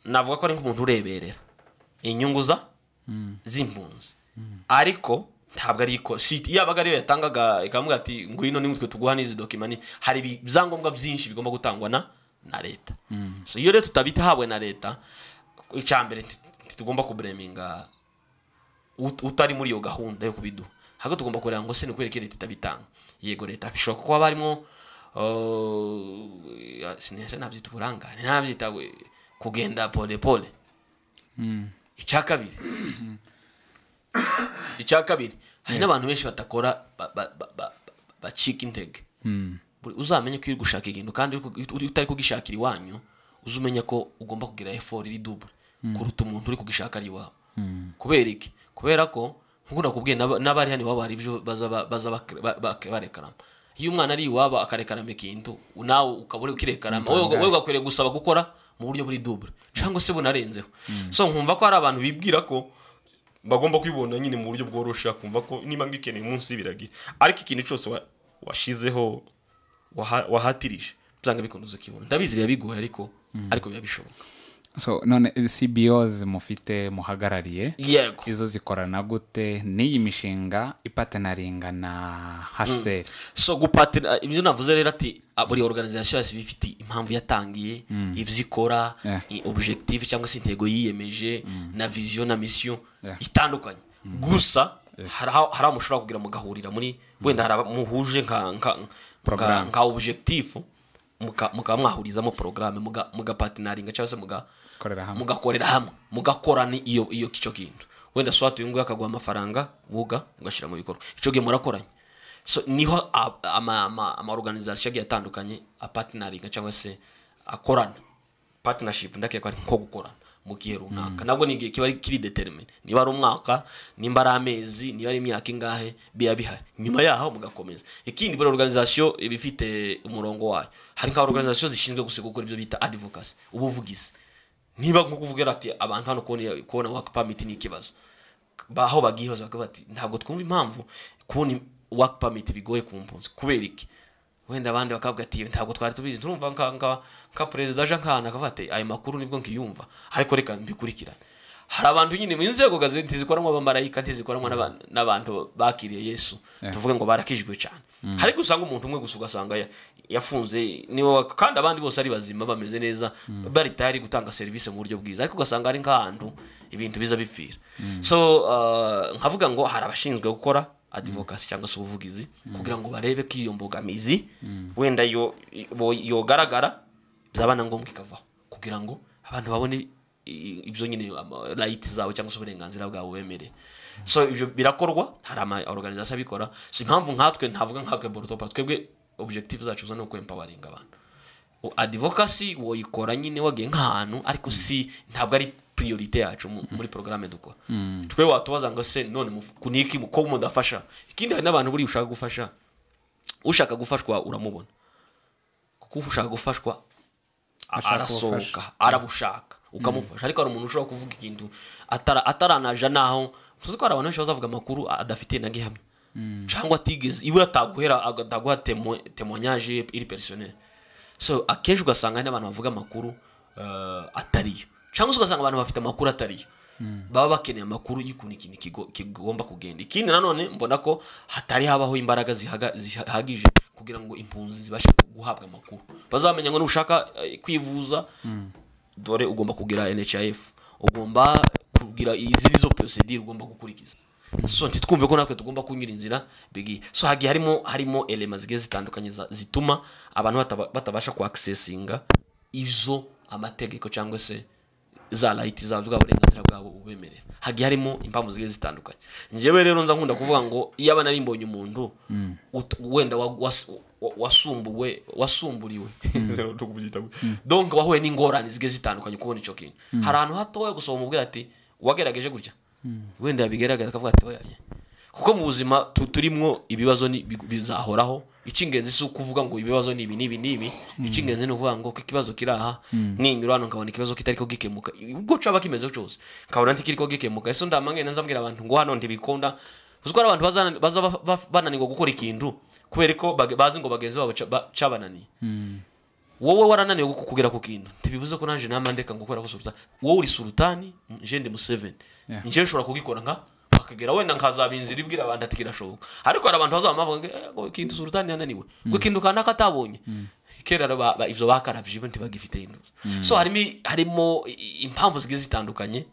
S2: navuga ko ari nk'umuntu ureberera inyungu za z'impunzi ariko ntabwo ari iko si yabaga ariyo yatangaga ikamubwira ati ngwino nimutwe tuguha n'izi dokimani hari ibyangombwa byinshi bigomba gutangwa na na leta so iyo rero tutabitahabwe na leta icyambere ntitugomba kubureminga ut- utari muri iyo gahunda yo kubiduha ahubwo tugomba kureba ngo se ni ukubera ko leta itabitanga yego leta bishobora kuba barimo uh, sinese nabyita uburangare nabyita we- kugenda pole pole icya kabiri icya kabiri hari n'abantu benshi batakora ba- ba- ba- ba- ba- bacika intege Buri- uzamenye ko uri gushaka ikintu kandi uri ku- uri- utari kugishakira iwanyu uze umenya ko ugomba kugira effort iri double kuruta umuntu uri kugishaka ari iwawe kubera iki kubera ko nk'uko nakubwiye n'aba- n'abari hano iwabo hari ibyo baza ba- baza bak- ba- bak- barekarama iyo umwana ari iwabo akarekarama ikintu nawe ukaba uri kukirekarama wowe wowe ugakwiriye gusaba gukora mu buryo buri double cyangwa se bunarenzeho so nkumva ko hari abantu bibwira ko bagomba kwibona nyine mu buryo bworoshye kumva ko niba mbikeneye umunsi biragira ariko ikintu cyose wa- washizeho waha- wahatirije byanga bikunze ukibona ndabizi biba bigoye ariko ariko biba bishoboka
S1: so none cbos mufite muhagarariye
S2: yego
S1: izo zikorana gute n'iyi mishinga ipatenaringa na hsl
S2: so gupatira ibyo navuze rero ati ah, buri organization yose iba ifite impamvu yatangiye ibyo ikora
S1: Yeah.
S2: i- objective cyangwa se intego yiyemeje na vision na mission
S1: Yeah.
S2: itandukanye gusa hari aho hari aho mushobora kugira mugahurira muri wenda hari aba- muhuje nka nka nka,
S1: Programme.
S2: nka objectif muka- mukaba mwahurizamo porogaramu mugapatenaringa cyangwa se muga
S1: korera hamwe
S2: mugakorera hamwe mugakorana iyo iyo icyo kintu wenda so hatuye nguyu akaguha amafaranga woga ugashyira mu bikorwa icyo gihe murakoranye so niho a- ama- ama- amaorganizasiyo agiye atandukanye apatinaringa cyangwa se akorana patinashipu ndakeka ari nko gukorana mu gihe runaka nabwo ni igihe kiba ari- kiri determine niba ari umwaka nimba ari amezi niba ari imyaka ingahe biba bihari nyuma yaho mugakomeza ikindi buri organization iba ifite umurongo wayo hari nka organization zishinzwe gusa gukora ibyo bita advocacy ubuvugizi niba nko kuvuga ati abantu hano kubona kubona work permit ni ikibazo baho bagihoza bakavuga ati ntabwo twumva impamvu kubona work permit bigoye ku mpunzi kubera iki wenda abandi bakavuga ati ntabwo twari tubizi turumva nka nka nka perezida aje nk'ahantu akavuga ati ayo makuru nibwo nkiyumva ariko reka mbikurikirane hari abantu nyine mu nzego gazi ntizikoranwa abamarayika ntizikoranwa n'abantu- n'abantu bakiriye yesu tuvuge ngo barakijwe cyane ariko usanga umuntu umwe gusa ugasanga ya- yafunze niwe wa- kandi abandi bose ari bazima bameze neza bari tayari gutanga serivisi mu buryo bwiza ariko ugasanga ari nk'ahantu ibintu biza bipfira so uh, nkavuga ngo hari abashinzwe gukora adivokasi cyangwa se ubuvugizi kugira ngo barebe ko iyo mbogamizi wenda yo- bo- yogaragara byaba na ngombwa ikavaho kugira ngo abantu babone i- ibyo nyine rayiti zabo cyangwa se uburenganzira bwabo bemereye so ibyo birakorwa hari ama organization abikora so impamvu nkatwe ntavuga nkatwe borotopa twebwe objective zacu zo ni ukwempawaringa abantu adivokasi woyikora nyine wagiye nk'ahantu ariko si ntabwo ari priorite yacu mu- muri porogaramu dukora twe watubaza ngo se none muf- ku niki mu- ko mudafasha ikindi hari n'abantu buriya ushaka gufasha ushaka gufashwa uramubona kuko ushaka gufashwa a-
S1: Ashaka
S2: arasohoka
S1: ubufasha.
S2: arabushaka ukamufasha ariko hari umuntu ushobora kuvuga ikintu atara- ataranaja naho tuzi ko hari abantu benshi bazavuga amakuru adafite na gihamya cyangwa atigeze iwe ataguhera ataguha temo- temoignage iri personnel so akenshi ugasanga hari n'abantu bavuga amakuru eh, atariyo cyangwa se ugasanga abantu bafite amakuru atariyo baba bakeneye amakuru y'ukuntu ikintu kigo- kigomba kugenda ikindi nanone mbona ko hatari habaho imbaraga zihaga- zihagije kugira ngo impunzi zibashe guhabwa amakuru bazamenya ngo nushaka eh, kwivuza dore ugomba kugira nhif ugomba kugira izindi zo procedure ugomba gukurikiza so ntitwumve ko natwe tugomba kunyura inzira bigiye so hagiye harimo harimo elema zigiye zitandukanye za- zituma abantu bataba- batabasha kuakisesinga izo amategeko cyangwa se za rayiti zawe bwa burenganzira bwabo ubemerera hagiye harimo impamvu zigiye zitandukanye njyewe rero nza nkunda kuvuga ngo iyo aba nari mbonye umuntu ut- wenda wa- was- wa- wasumbuwe wasumburiwe donc wahuye n'ingorane zigiye zitandukanye kubona icyo kintu hari ahantu hatoya gusa umubwira ati wagerageje gutya wenda yabigaragara akavuga ati oya oya." kuko mu buzima tu- turimwo ibibazo ni- bi- bizahoraho icy'ingenzi si ukuvuga ngo ibibazo ni ibi n'ibi n'ibi icy'ingenzi ni ukuvuga ngo ko ikibazo kiri aha ninyura hano nkabona ikibazo kitari ko gikemuka ubwo caba kimeze cyose nkabona ntikiri ko gikemuka ese ndamangene nzambwira abantu ngo hano ntibikunda uzi ko hari abantu bazana- baza ba- ba- bananirwa gukora ikintu kubera ko bage- bazi ngo bagenzi babo ca- ba- cabananiye wowe warananiwe ku- kugera ku kintu ntibivuze ko nanjye nama ndeka ngo ukora ko sultani wowe uri sultani nje ndi museveni
S1: Yeah.
S2: nje nshobora kugikora nka waka yakwigira wenda nkazaba inzira ibwira abantu ati kirashoboka ariko hari abantu bazaba bavuga ngo, "Eh, ngo kintu sultani yananiwe ngo kintu kanaka ataboye kera ba- ba- ivyo bakarabye bo ntibagifite induzi so harimo harimo i- impamvu zigiye zitandukanye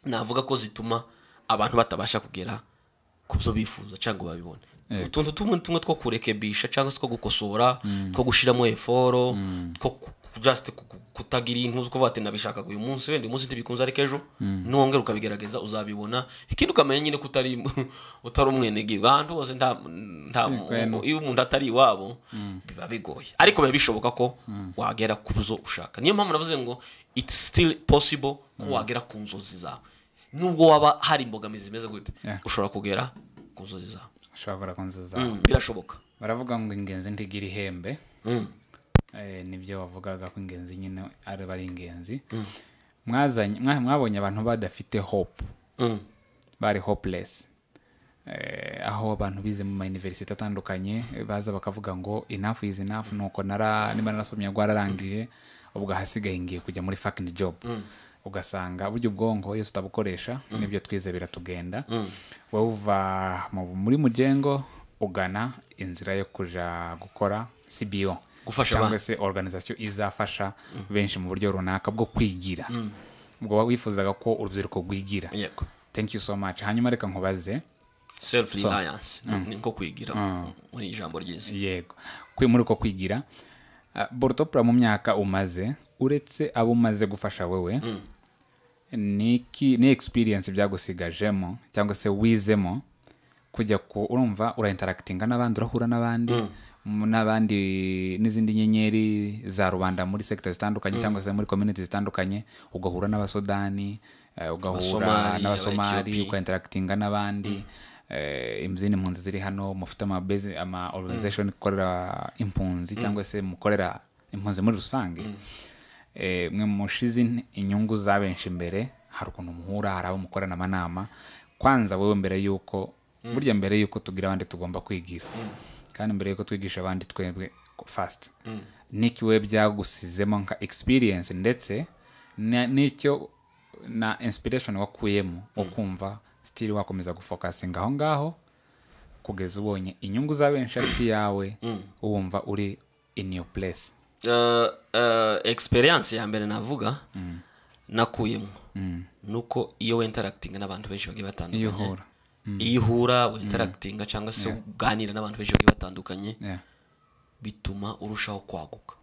S2: navuga ko zituma abantu batabasha kugera ku byo bifuza cyangwa ngo babibone utuntu tumwe tumwe two kurekebisha cyangwa se two gukosora two gushyiramo eforo two ku- ku- just ku- ku- kutagira intuzi kuvuga ati nabishakaga uyu munsi wenda uyu munsi ntibikunze ariko ejo nongera ukabigerageza uzabibona ikindi ukamenya nyine ko utari utari umwenegihugu ahantu hose nta nta
S1: Si, kwenu.
S2: iyo umuntu atari iwabo biba bigoye ariko biba bishoboka ko wagera ku byo ushaka niyo mpamvu navuze ngo it's still possible ko wagera ku nzozi zawe nubwo waba hari imbogamizi zimeze gute
S1: Yeah.
S2: ushobora kugera ku nzozi zawe
S1: ushobora kunzuza
S2: Mm, birashoboka
S1: baravuga ngo ingenzi ntigira ihembe Eh, nibyo wavugaga ko ingenzi nyine ari ari ingenzi Mwazanye- mwa- mwabonye abantu badafite hope
S2: Mm.
S1: bari hopeless Eh, aho abantu bize mu mayuniverisite atandukanye eh, baza bakavuga ngo enough is enough nuko nara niba narasomye rwararangiye ubwo ahasigaye ngiye kujya muri fucking job ugasanga burya ubwonko iyo tutabukoresha nibyo twize biratugenda wowe uva mu- muri mugengo ugana inzira yo kuja gukora cbo
S2: Gufasha
S1: cyangwa
S2: abandi.
S1: se organization izafasha benshi mu buryo runaka bwo kwigira ubwo wifuzaga ko urubyiruko rwigira
S2: yego
S1: thank you so much hanyuma reka nkubaze
S2: self reliance ni nko kwigira muri iri jambo ryiza
S1: yego kwi- muri uko kwigira Ah, borotopura mu myaka umaze uretse abo umaze gufasha wowe niki ni experience byagusigajemo cyangwa se wizemo kujya ku urumva urainterakitinga n'abandi urahura n'abandi mu- n'abandi n'izindi nyenyeri za rubanda muri sekita zitandukanye cyangwa se muri community zitandukanye ugahura n'abasudani eh, ugahura
S2: Abasomali,
S1: n'abasomali
S2: Abaethiopie.
S1: ukainterakitinga n'abandi eh, izindi mpunzi ziri hano mufite ama base- ama organization ikorera impunzi cyangwa se mukorera impunzi muri rusange Eh, mwe mushize in- inyungu za benshi imbere hari ukuntu muhura hari abo mukorana amanama kwanza wowe mbere y'uko burya mbere y'uko tugira abandi tugomba kwigira kandi mbere y'uko twigisha abandi twebwe fasiti n'iki we byagusizemo nka experience ndetse na- n'icyo na inspiration wakuyemo ukumva sitiri wakomeza gufokasinga aho ngaho kugeza ubonye inyungu za benshi ari iyawe wumva uri in your place
S2: Eh, eh, experience ya mbere navuga nakuyemo nuko iyo wenterakitinga n'abantu benshi bagiye
S1: iyo
S2: batandukanye
S1: uhura
S2: iyo uhura wenterakitinga cyangwa se uganira n'abantu benshi bagiye batandukanye
S1: Yeah.
S2: bituma urushaho kwaguka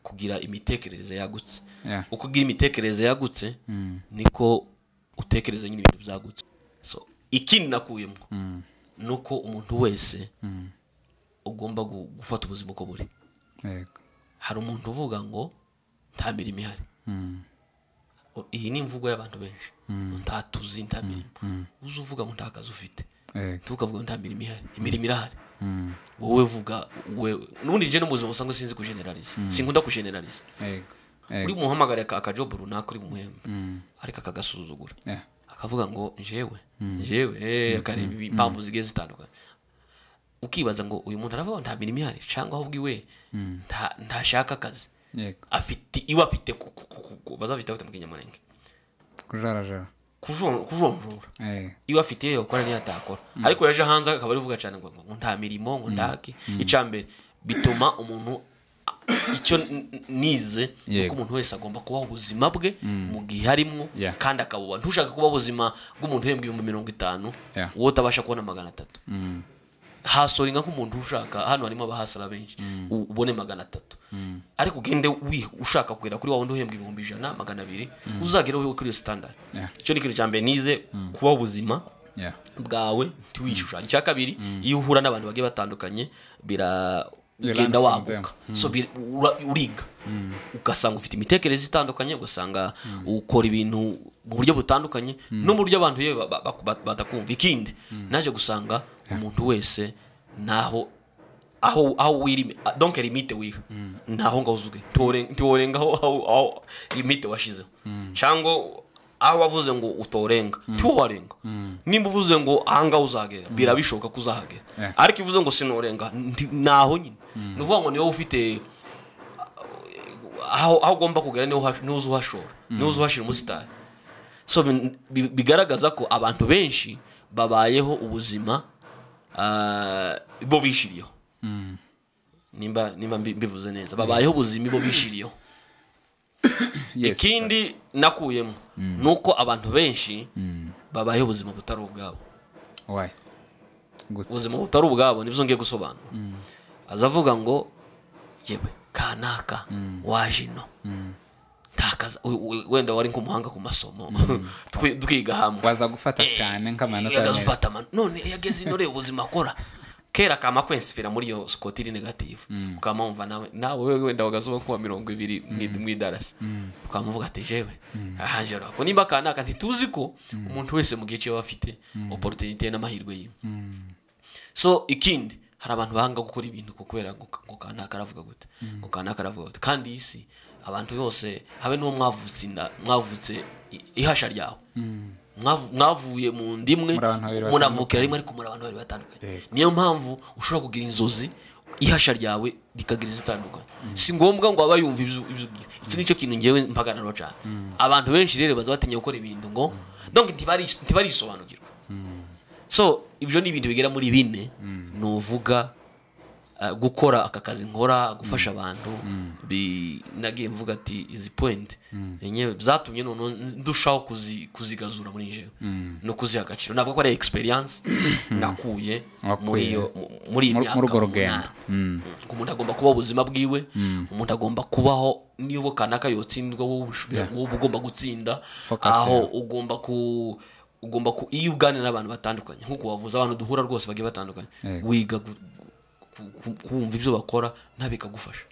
S2: kugira imitekerereze yagutse
S1: Yeah.
S2: uko ugira imitekerereze yagutse niko utekereza nyine ibintu byagutse so ikindi nakuyemo ni uko umuntu wese ugomba gu- gufata ubuzima uko buri
S1: yego
S2: hari umuntu uvuga ngo nta mirimo ihari iyi ni imvugo y'abantu benshi nta tuzi nta mirimo uzi uvuga ngo nta kazi ufite
S1: yego
S2: tukavuga ngo nta mirimo ihari imirimo irahari wowe vuga wewe n'ubundi njye no mu buzima usanga sinzi kujeneraliza sinkunda kujeneraliza
S1: yego
S2: uri
S1: yego
S2: bumuhamagare aka- akajobu runaka uri bumuhembe ariko akagasuzugura
S1: Yeah.
S2: akavuga ngo njewe njewe eh, akareba impamvu zigiye zitandukanye ukibaza ngo uyu muntu aravuga ngo nta mirimo ihari cyangwa ahubwo iwe nta- ntashaka akazi
S1: yego
S2: afite iwe afite ku- ku- ku- ku- ku- bazafite bate mu kinyamurenge
S1: kujarajara
S2: Kujon- kujonjora
S1: Eh,
S2: iwe afite iyo yakora n'iyo atakora ariko yaje hanze akaba ari vuga cyane ngo ngo nta mirimo ngo ndake icya mbere bituma umuntu icyo n- n- nize ni
S1: Yego.
S2: uko umuntu wese agomba kubaho ubuzima bwe mu gihe arimwo
S1: Yeah.
S2: kandi akabuba ntushaka kuba ubuzima bw'umuntu uhembwa ibihumbi mirongo itanu
S1: Yeah.
S2: wowe utabasha kubona magana atatu hasoringa nk'umuntu ushaka hano harimo abahasara benshi u- ubone magana atatu ariko ugende wi- ushaka kugera kuri wa wundi uhembwa ibihumbi ijana magana abiri uzagereho kuri iyo sitandari
S1: Yeah.
S2: icyo ni ikintu cya mbere nize kubaho ubuzima
S1: yeah.
S2: bwawe ntiwishushanye icya kabiri iyo uhura n'abantu bagiye batandukanye
S1: You
S2: biragenda
S1: learn from them.
S2: waguka so bir- ura- uriga ugasanga ufite imitekerereze itandukanye ugasanga ukora ibintu mu buryo butandukanye no mu buryo abantu yewe ba- ba- ba- ba- batakumva ikindi naje gusanga umuntu wese naho aho aho wirime ah, donc limite wiha naho ngaho uzwe Ntiworen- ntiworengaho aho aho limite washizeho cyangwa aho wavuze ngo utorenga ntiwarenga nimba uvuze ngo ahangaha uzagera birabishoboka ko uzahagera
S1: Yeah.
S2: ariko iyo uvuze ngo sinorenga nti- naho nyine ni ukuvuga ngo niwe ufite aho aho ugomba kugera niho uhash- niho uzi uhashora niho uzi uhashira umusitari so bin- bi- bigaragaza ko abantu benshi babayeho ubuzima ah, bo bishiriyeho nimba nimba mbi- mbivuze neza babayeho ubuzima bo bishiriyeho
S1: Yes,
S2: ikindi nakuyemo ni uko abantu benshi babayeho ubuzima butari ubwabo
S1: sir. Why? Good.
S2: ubuzima butari ubwabo nibyo ngiye gusobanura aza avuga ngo yewe kanaka waje ino ntakaza we- we- wenda wari nk'umuhanga ku masomo Twi- twiga hamwe
S1: waza gufata cyane nk'amanota
S2: yagaze
S1: meza
S2: ufata amano none iyo ageze ino reba ubuzima akora kera kama kwensipira muri iyo sikoti iri negative ukaba wumva nawe nawe wewe wenda wagaze uba kuwa mirongo ibiri mu id- mu idarasi ukaba muvuga ati jewe ahanjero ako nimba kanaka ntituzi ko umuntu wese mu gihe cyo aba afite opportunity n'amahirwe yiwe so ikindi hari abantu bahanga gukora ibintu ku kubera ngo ngo kanaka aravuga gute ngo kanaka aravuga gute kandi iyi si abantu yose habe n'uwo mwavutse inda mwavutse i- ihasha ryawe Mwavu- mwavuye mu ndimwe
S1: Muri abantu babiri
S2: munavukira rimwe ariko muri abantu babiri batandukanye niyo mpamvu ushobora kugira inzozi ihasha ryawe rikagira izitandukanye si ngombwa ngo aba yumva ibyo ibyo- icyo nicyo kintu ngewe mpagararo cyane abantu benshi rero baza batinya gukora ibintu ngo donc ntibari- ntibarisobanukirwa so ibyo ni ibintu bigera muri bine ni uvuga uh, gukora aka kazi nkora gufasha abantu bi- nagiye mvuga ati izi point enyewe byatumye noneho ndushaho kuzi- kuzigazura muri njyewe no kuziha agaciro navuga ko ari experience nakuye
S1: Wakuye.
S2: muri iyo mu- muri iyi
S1: Muri-
S2: myaka
S1: muri urwo
S2: umunani. Mm. umuntu agomba kubaho ubuzima bwiwe umuntu agomba kubaho niyo kanaka yotsindwa wowe ubushoboye- wowe ugomba gutsinda
S1: Focus,
S2: aho
S1: yeah.
S2: ugomba ku ugomba ku iyo uganira n'abantu batandukanye nk'uko wavuze abantu duhura rwose bagiye batandukanye
S1: Yego.
S2: wiga gu- ku- ku- kumva ibyo bakora nawe bikagufasha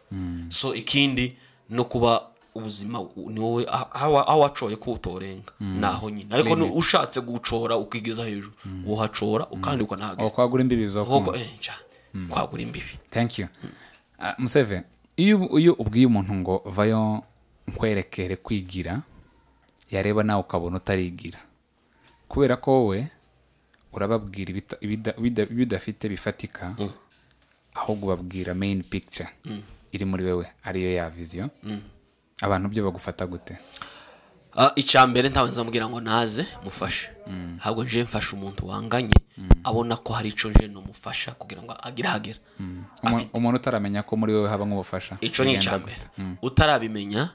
S2: so ikindi no kuba ubuzima u- ni wowe ah- aho aho wacoye ko utorenga naho nyine ariko ni ushatse gucora ukigeza hejuru wohacora
S1: aho
S2: kandi ukanahagarika
S1: kwagura imbibi zo
S2: nk'uko eh, cyane kwagura imbibi
S1: thank you Ah, museve iyo ubu- iyo ubwiye umuntu ngo vayo nkwerekere kwigira yareba nawe ukabona utarigira kubera ko wowe urababwira ibita- ibida- ibida- ibidafite bifatika ahubwo ubabwira main picture iri muri wewe ariyo ya viziyo abantu byo bagufata gute
S2: Ah, icya mbere ntawe nzamubwira ngo naze mufashe ntabwo nje mfasha umuntu wanganye abona ko hari icyo nje numufasha kugira ngo agire ahagera
S1: Umu- umuntu utaramenya ko muri wowe haba nk'ubufasha
S2: icyo ni
S1: bigenda
S2: icya mbere
S1: gute?
S2: utarabimenya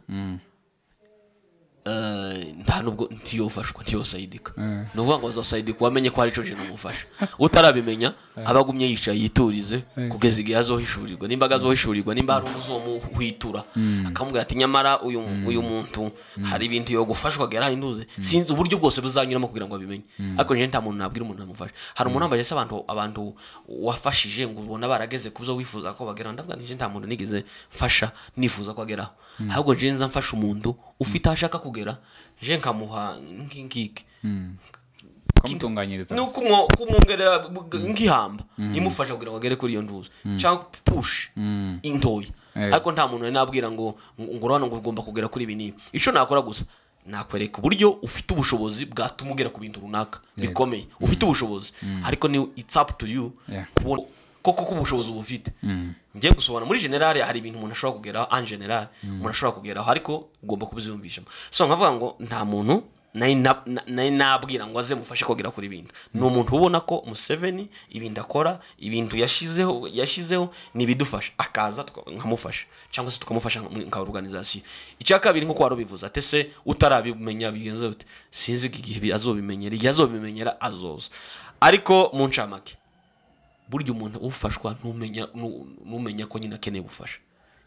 S2: eh, nta nubwo ntiyofashwa ntiyosayidika ni ukuvuga ngo azosayidika wamenye ko hari icyo nje numufasha utarabimenya aba agumye yicaye yiturize kugeza igihe azohishurirwa nimba azohishurirwa nimba hari umuzomuhwitura akamubwira ati nyamara uyu uyu muntu hari ibintu yogufashwa agera hinduze sinzi uburyo bwose buzanyuramo kugira ngo abimenye ariko njyewe nta muntu nabwira umuntu namufasha hari umuntu wambaye se abantu abantu wafashije ngo ubona barageze ku byo wifuza ko bageraho ndavuga nti njyewe nta muntu nigeze mfasha nifuza ko ageraho ahubwo njyewe nza mfasha umuntu ufite aho ashaka kugera njyewe nkamuha nk'ingiki
S1: ukamutunganyiriza
S2: ni ukumwo- kumwongerera b- nk'ihamba imufasha kugira ngo agere kuri iyo nduzi cyangwa push intoya
S1: Eh.
S2: ariko nta muntu nabwira ngo ngo urabona ngo ugomba kugera kuri ibi n'ibi icyo nakora gusa nakwereka uburyo ufite ubushobozi bwatuma ugera ku bintu runaka bikomeye ufite ubushobozi ariko ni it's up to you
S1: Yeah.
S2: kubona koko ko ubushobozi uba ufite ngiye gusobanura muri generale hari ibintu umuntu ashobora kugeraho en generale umuntu ashobora kugeraho ariko ugomba kubyiyumvishamo so nkavuga ngo nta muntu nari na- na- nari nabwira ngo aze mufashe kugera kuri ibintu ni umuntu ubona ko museveni ibintu akora ibintu yashyizeho yashyizeho ni ibidufasha akaza tuka- nkamufasha cyangwa se tukamufasha nka- nka organization icya kabiri nk'uko wari ubivuze ati se utarabimenya bigenze bite sinzi ko igihe bi- azobimenyera igihe azobimenyera azoza ariko mu ncamake burya umuntu ufashwa ntumenya nu- numenya ko nyine akeneye ubufasha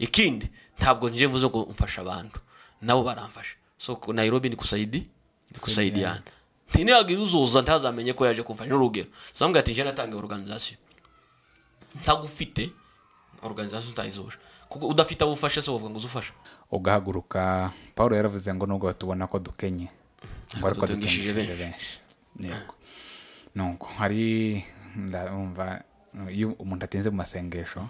S2: ikindi ntabwo nje mvuze ngo mfasha abantu nabo baramfasha so ku- Nairobi ni kusayidi ni kusaidiana ntinagira uzoza ntazamenye ko yaje kumfasha n'urugero zamubwira ati nje natangiye organization ntagufite organization utayizuje kuko udafite abo ufasha se bavuga ngo uzufasha
S1: ugahaguruka paul yaravuze ngo nubwo batubona ko dukenye ngo ariko
S2: dutungishije
S1: dutungishije benshi yego nuko hari ndumva iyo umuntu atinze mu masengesho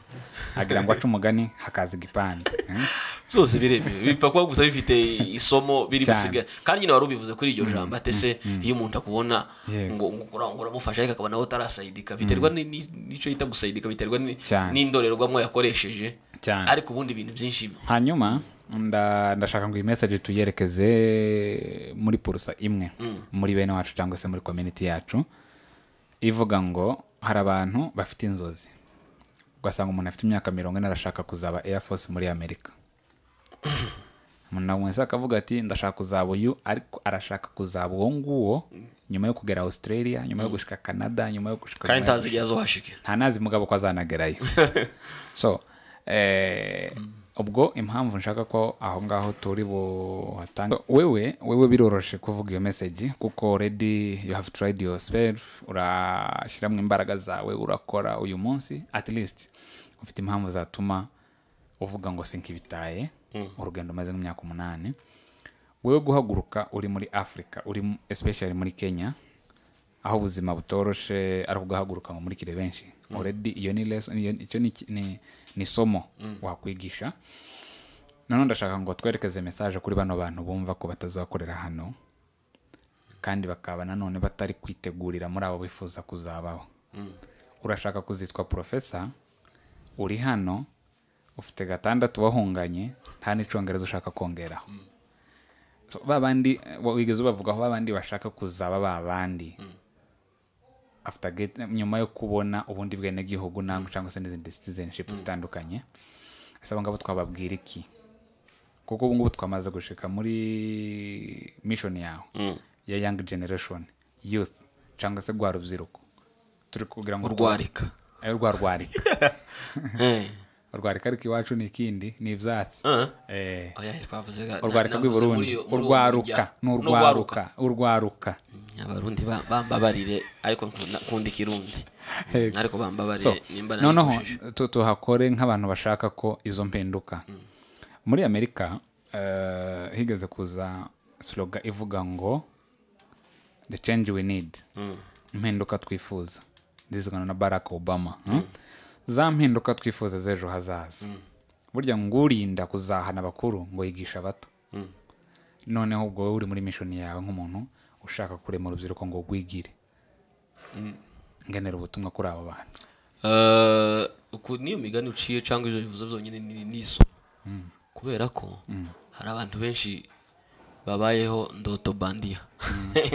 S1: agira ngo ace umugani hakaza igipande eh?
S2: byose biremewe bipfa kuba gusa bifite isomo biri
S1: Cyane.
S2: gusigaye kandi nyine wari ubivuze kuri iryo jambo ati se iyo umuntu akubona
S1: Yego.
S2: ngo ngo ura- ngo uramufasha ariko akaba nawe utarasayidika biterwa ni- ni- n'icyo yita gusayidika biterwa ni-
S1: Cyane.
S2: n'indorerwamo yakoresheje
S1: Cyane.
S2: ariko ubundi ibintu byinshi
S1: hanyuma nda- ndashaka ngo iyi message tuyerekeze muri purusa imwe muri bene wacu cyangwa se muri community yacu ivuga ngo hari abantu bafite inzozi ugasanga umuntu afite imyaka mirongo ine arashaka kuzaba air force muri amerika umuntu wese akavuga ati ndashaka kuzaba uyu ariko arashaka kuzaba uwo nguwo nyuma yo kugera australia nyuma yo gushika canada nyuma yo gushika
S2: kandi ntazi igihe azohashike
S1: nta nazi mugabo ko azanagerayo so eh, ubwo impamvu nshaka ko aho ngaho turi buhatange wewe wewe biroroshe kuvuga iyo meseji kuko redi you have tried yourself urashyiramo imbaraga zawe urakora uyu munsi at least ufite impamvu zatuma uvuga ngo sinkibitaye urugendo umaze nk'imyaka umunani wewe guhaguruka uri muri afurika uri mu- especially muri kenya aho ubuzima butoroshe ari ubwahaguruka ngo murikire benshi already iyo ni lesson iyo- icyo ni, ki- ni, ni somo wakwigisha noneho ndashaka ngo twerekeze message kuri bano bantu bumva ko batazakorera hano kandi bakaba nanone batari kwitegurira muri abo bifuza kuzabaho urashaka kuzitwa porofesa uri hano ufite gatandatu wahunganye nta n'icyongereza ushaka kongeraho So, ba bandi eh, wigeze ubavugaho ba bandi bashaka kuzaba ba bandi after get- nyuma yo kubona ubundi bwenegihugu ntabwo cyangwa se n'izindi citizenship zitandukanye ese abo ngabo twababwira iki kuko ubu ngubu twamaze gushika muri mission yawe ya young generation youth cyangwa se rwa rubyiruko turi kugira ngo
S2: urwarika
S1: Eh, rwa rwarika
S2: Eh.
S1: urwarika ariko iwacu ni ikindi ni ibyatsi eh
S2: Oya, twavuze ga-
S1: urwarika
S2: na-
S1: rw'i
S2: navuze
S1: burundi
S2: muri iyo- muri uwo
S1: urwaruka
S2: mujya-
S1: ni
S2: n'urwaruka.
S1: urwaruka urwaruka
S2: abarundi ba- bambabarire ariko nkunda- nkunda ikirundi
S1: Yego.
S2: ariko
S1: so
S2: bambabarire nimba
S1: noneho
S2: narikojeje
S1: tu- tuhakore nk'abantu bashaka ko izo mpinduka muri amerika eh, higeze kuza sloga ivuga ngo the change we need impinduka twifuza zizigana na barack obama hmm? za mpinduka twifuza z'ejo hazaza burya ngurinda kuzahana abakuru ngo yigisha abato noneho ubwo wowe uri muri mishoni yawe nk'umuntu ushaka kurema urubyiruko ngo rwigire ngenera ubutumwa kuri abo bantu
S2: Eh, uku niyo migani uciye cyangwa ibyo bivuze byonyine ni ni isomo kubera ko hari abantu benshi babayeho ndoto bandiya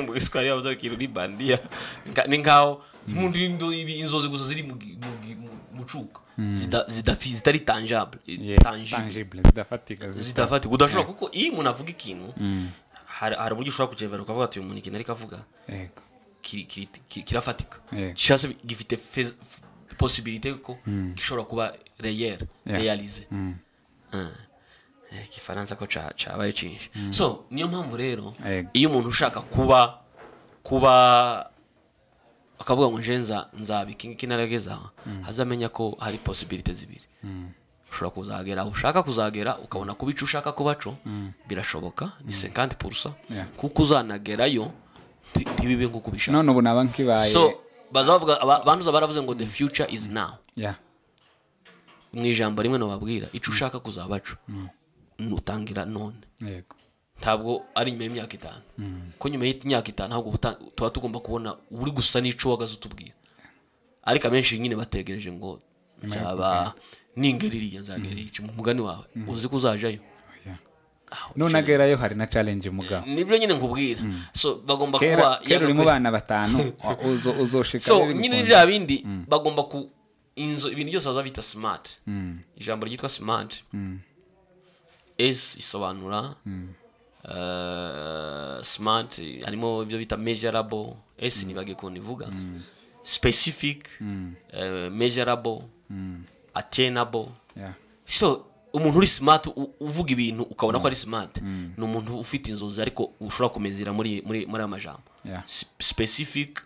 S2: mu isi hari abaza ikintu ni bandiya Ni nka- ni nkaho nk'umuntu urindo- ibi- inzozi gusa ziri mu gi- mu gi- mu- mu cuka Zida- zidafi- zitari tangible
S1: Ye-
S2: tangible
S1: tangible zidafatika zita-
S2: zidafatika udashobora kuko iyo umuntu avuga ikintu hari hari uburyo ushobora kugendera ukavuga ati uyu muntu ikintu ariko avuga
S1: yego
S2: kiri- kiri- kiri- kirafatika
S1: Yego.
S2: cyangwa se gifite fez- f- possibilité ko gishobora kuba reyere
S1: Yeah.
S2: realize Ah. Eh, igifaransa ko ca- cabaye cinshi so niyo mpamvu rero
S1: Yego.
S2: iyo umuntu ushaka kuba kuba akavuga ngo nje nza- nzaba iki ngiki naragezaho azamenya ko hari possibilité zibiri ushobora kuzagera aho ushaka kuzagera ukabona kuba ico ushaka kuba co birashoboka ni 50
S1: Yeah.
S2: kuko uzanagerayo nti- ntibibe nk'uko ubishaka
S1: none ubu naba nkibaye
S2: so bazavuga aba- banduza baravuze ngo the future is now
S1: Yeah.
S2: mu ijambo rimwe nababwira icyo ushaka kuzaba cyo nutangira none
S1: yego
S2: ntabwo ari nyuma y'imyaka itanu ko nyuma y'imyaka itanu ahubwo ubuta- tuba tugomba kubona uri gusa n'icyo wagaze utubwira ariko abenshi nyine bategereje ngo nzaba ningera iriya nzagera iki mu mugani wawe uzi ko uzajayo
S1: Oya. none agerayo hari na challenge mugabo
S2: nibyo nyine nkubwira so bagomba
S1: kera
S2: kuba
S1: kera uri mu
S2: yagakwiye-
S1: bana batanu wa- uzo- uzoshika
S2: so
S1: rero
S2: nyine
S1: bikunze.
S2: bya bindi bagomba ku inzu ibintu byose baza bita smart ijambo ryitwa smart s isobanura eh, smart harimo ibyo bita measurable s nibagiye ukuntu ivuga specific eh, measurable attainable
S1: Yeah.
S2: so umuntu uri smart u- uvuga ibintu ukabona ko ari smart ni umuntu ufite inzozi ariko ushobora kumezera muri muri muri aya majambo
S1: Yeah.
S2: Sp- specific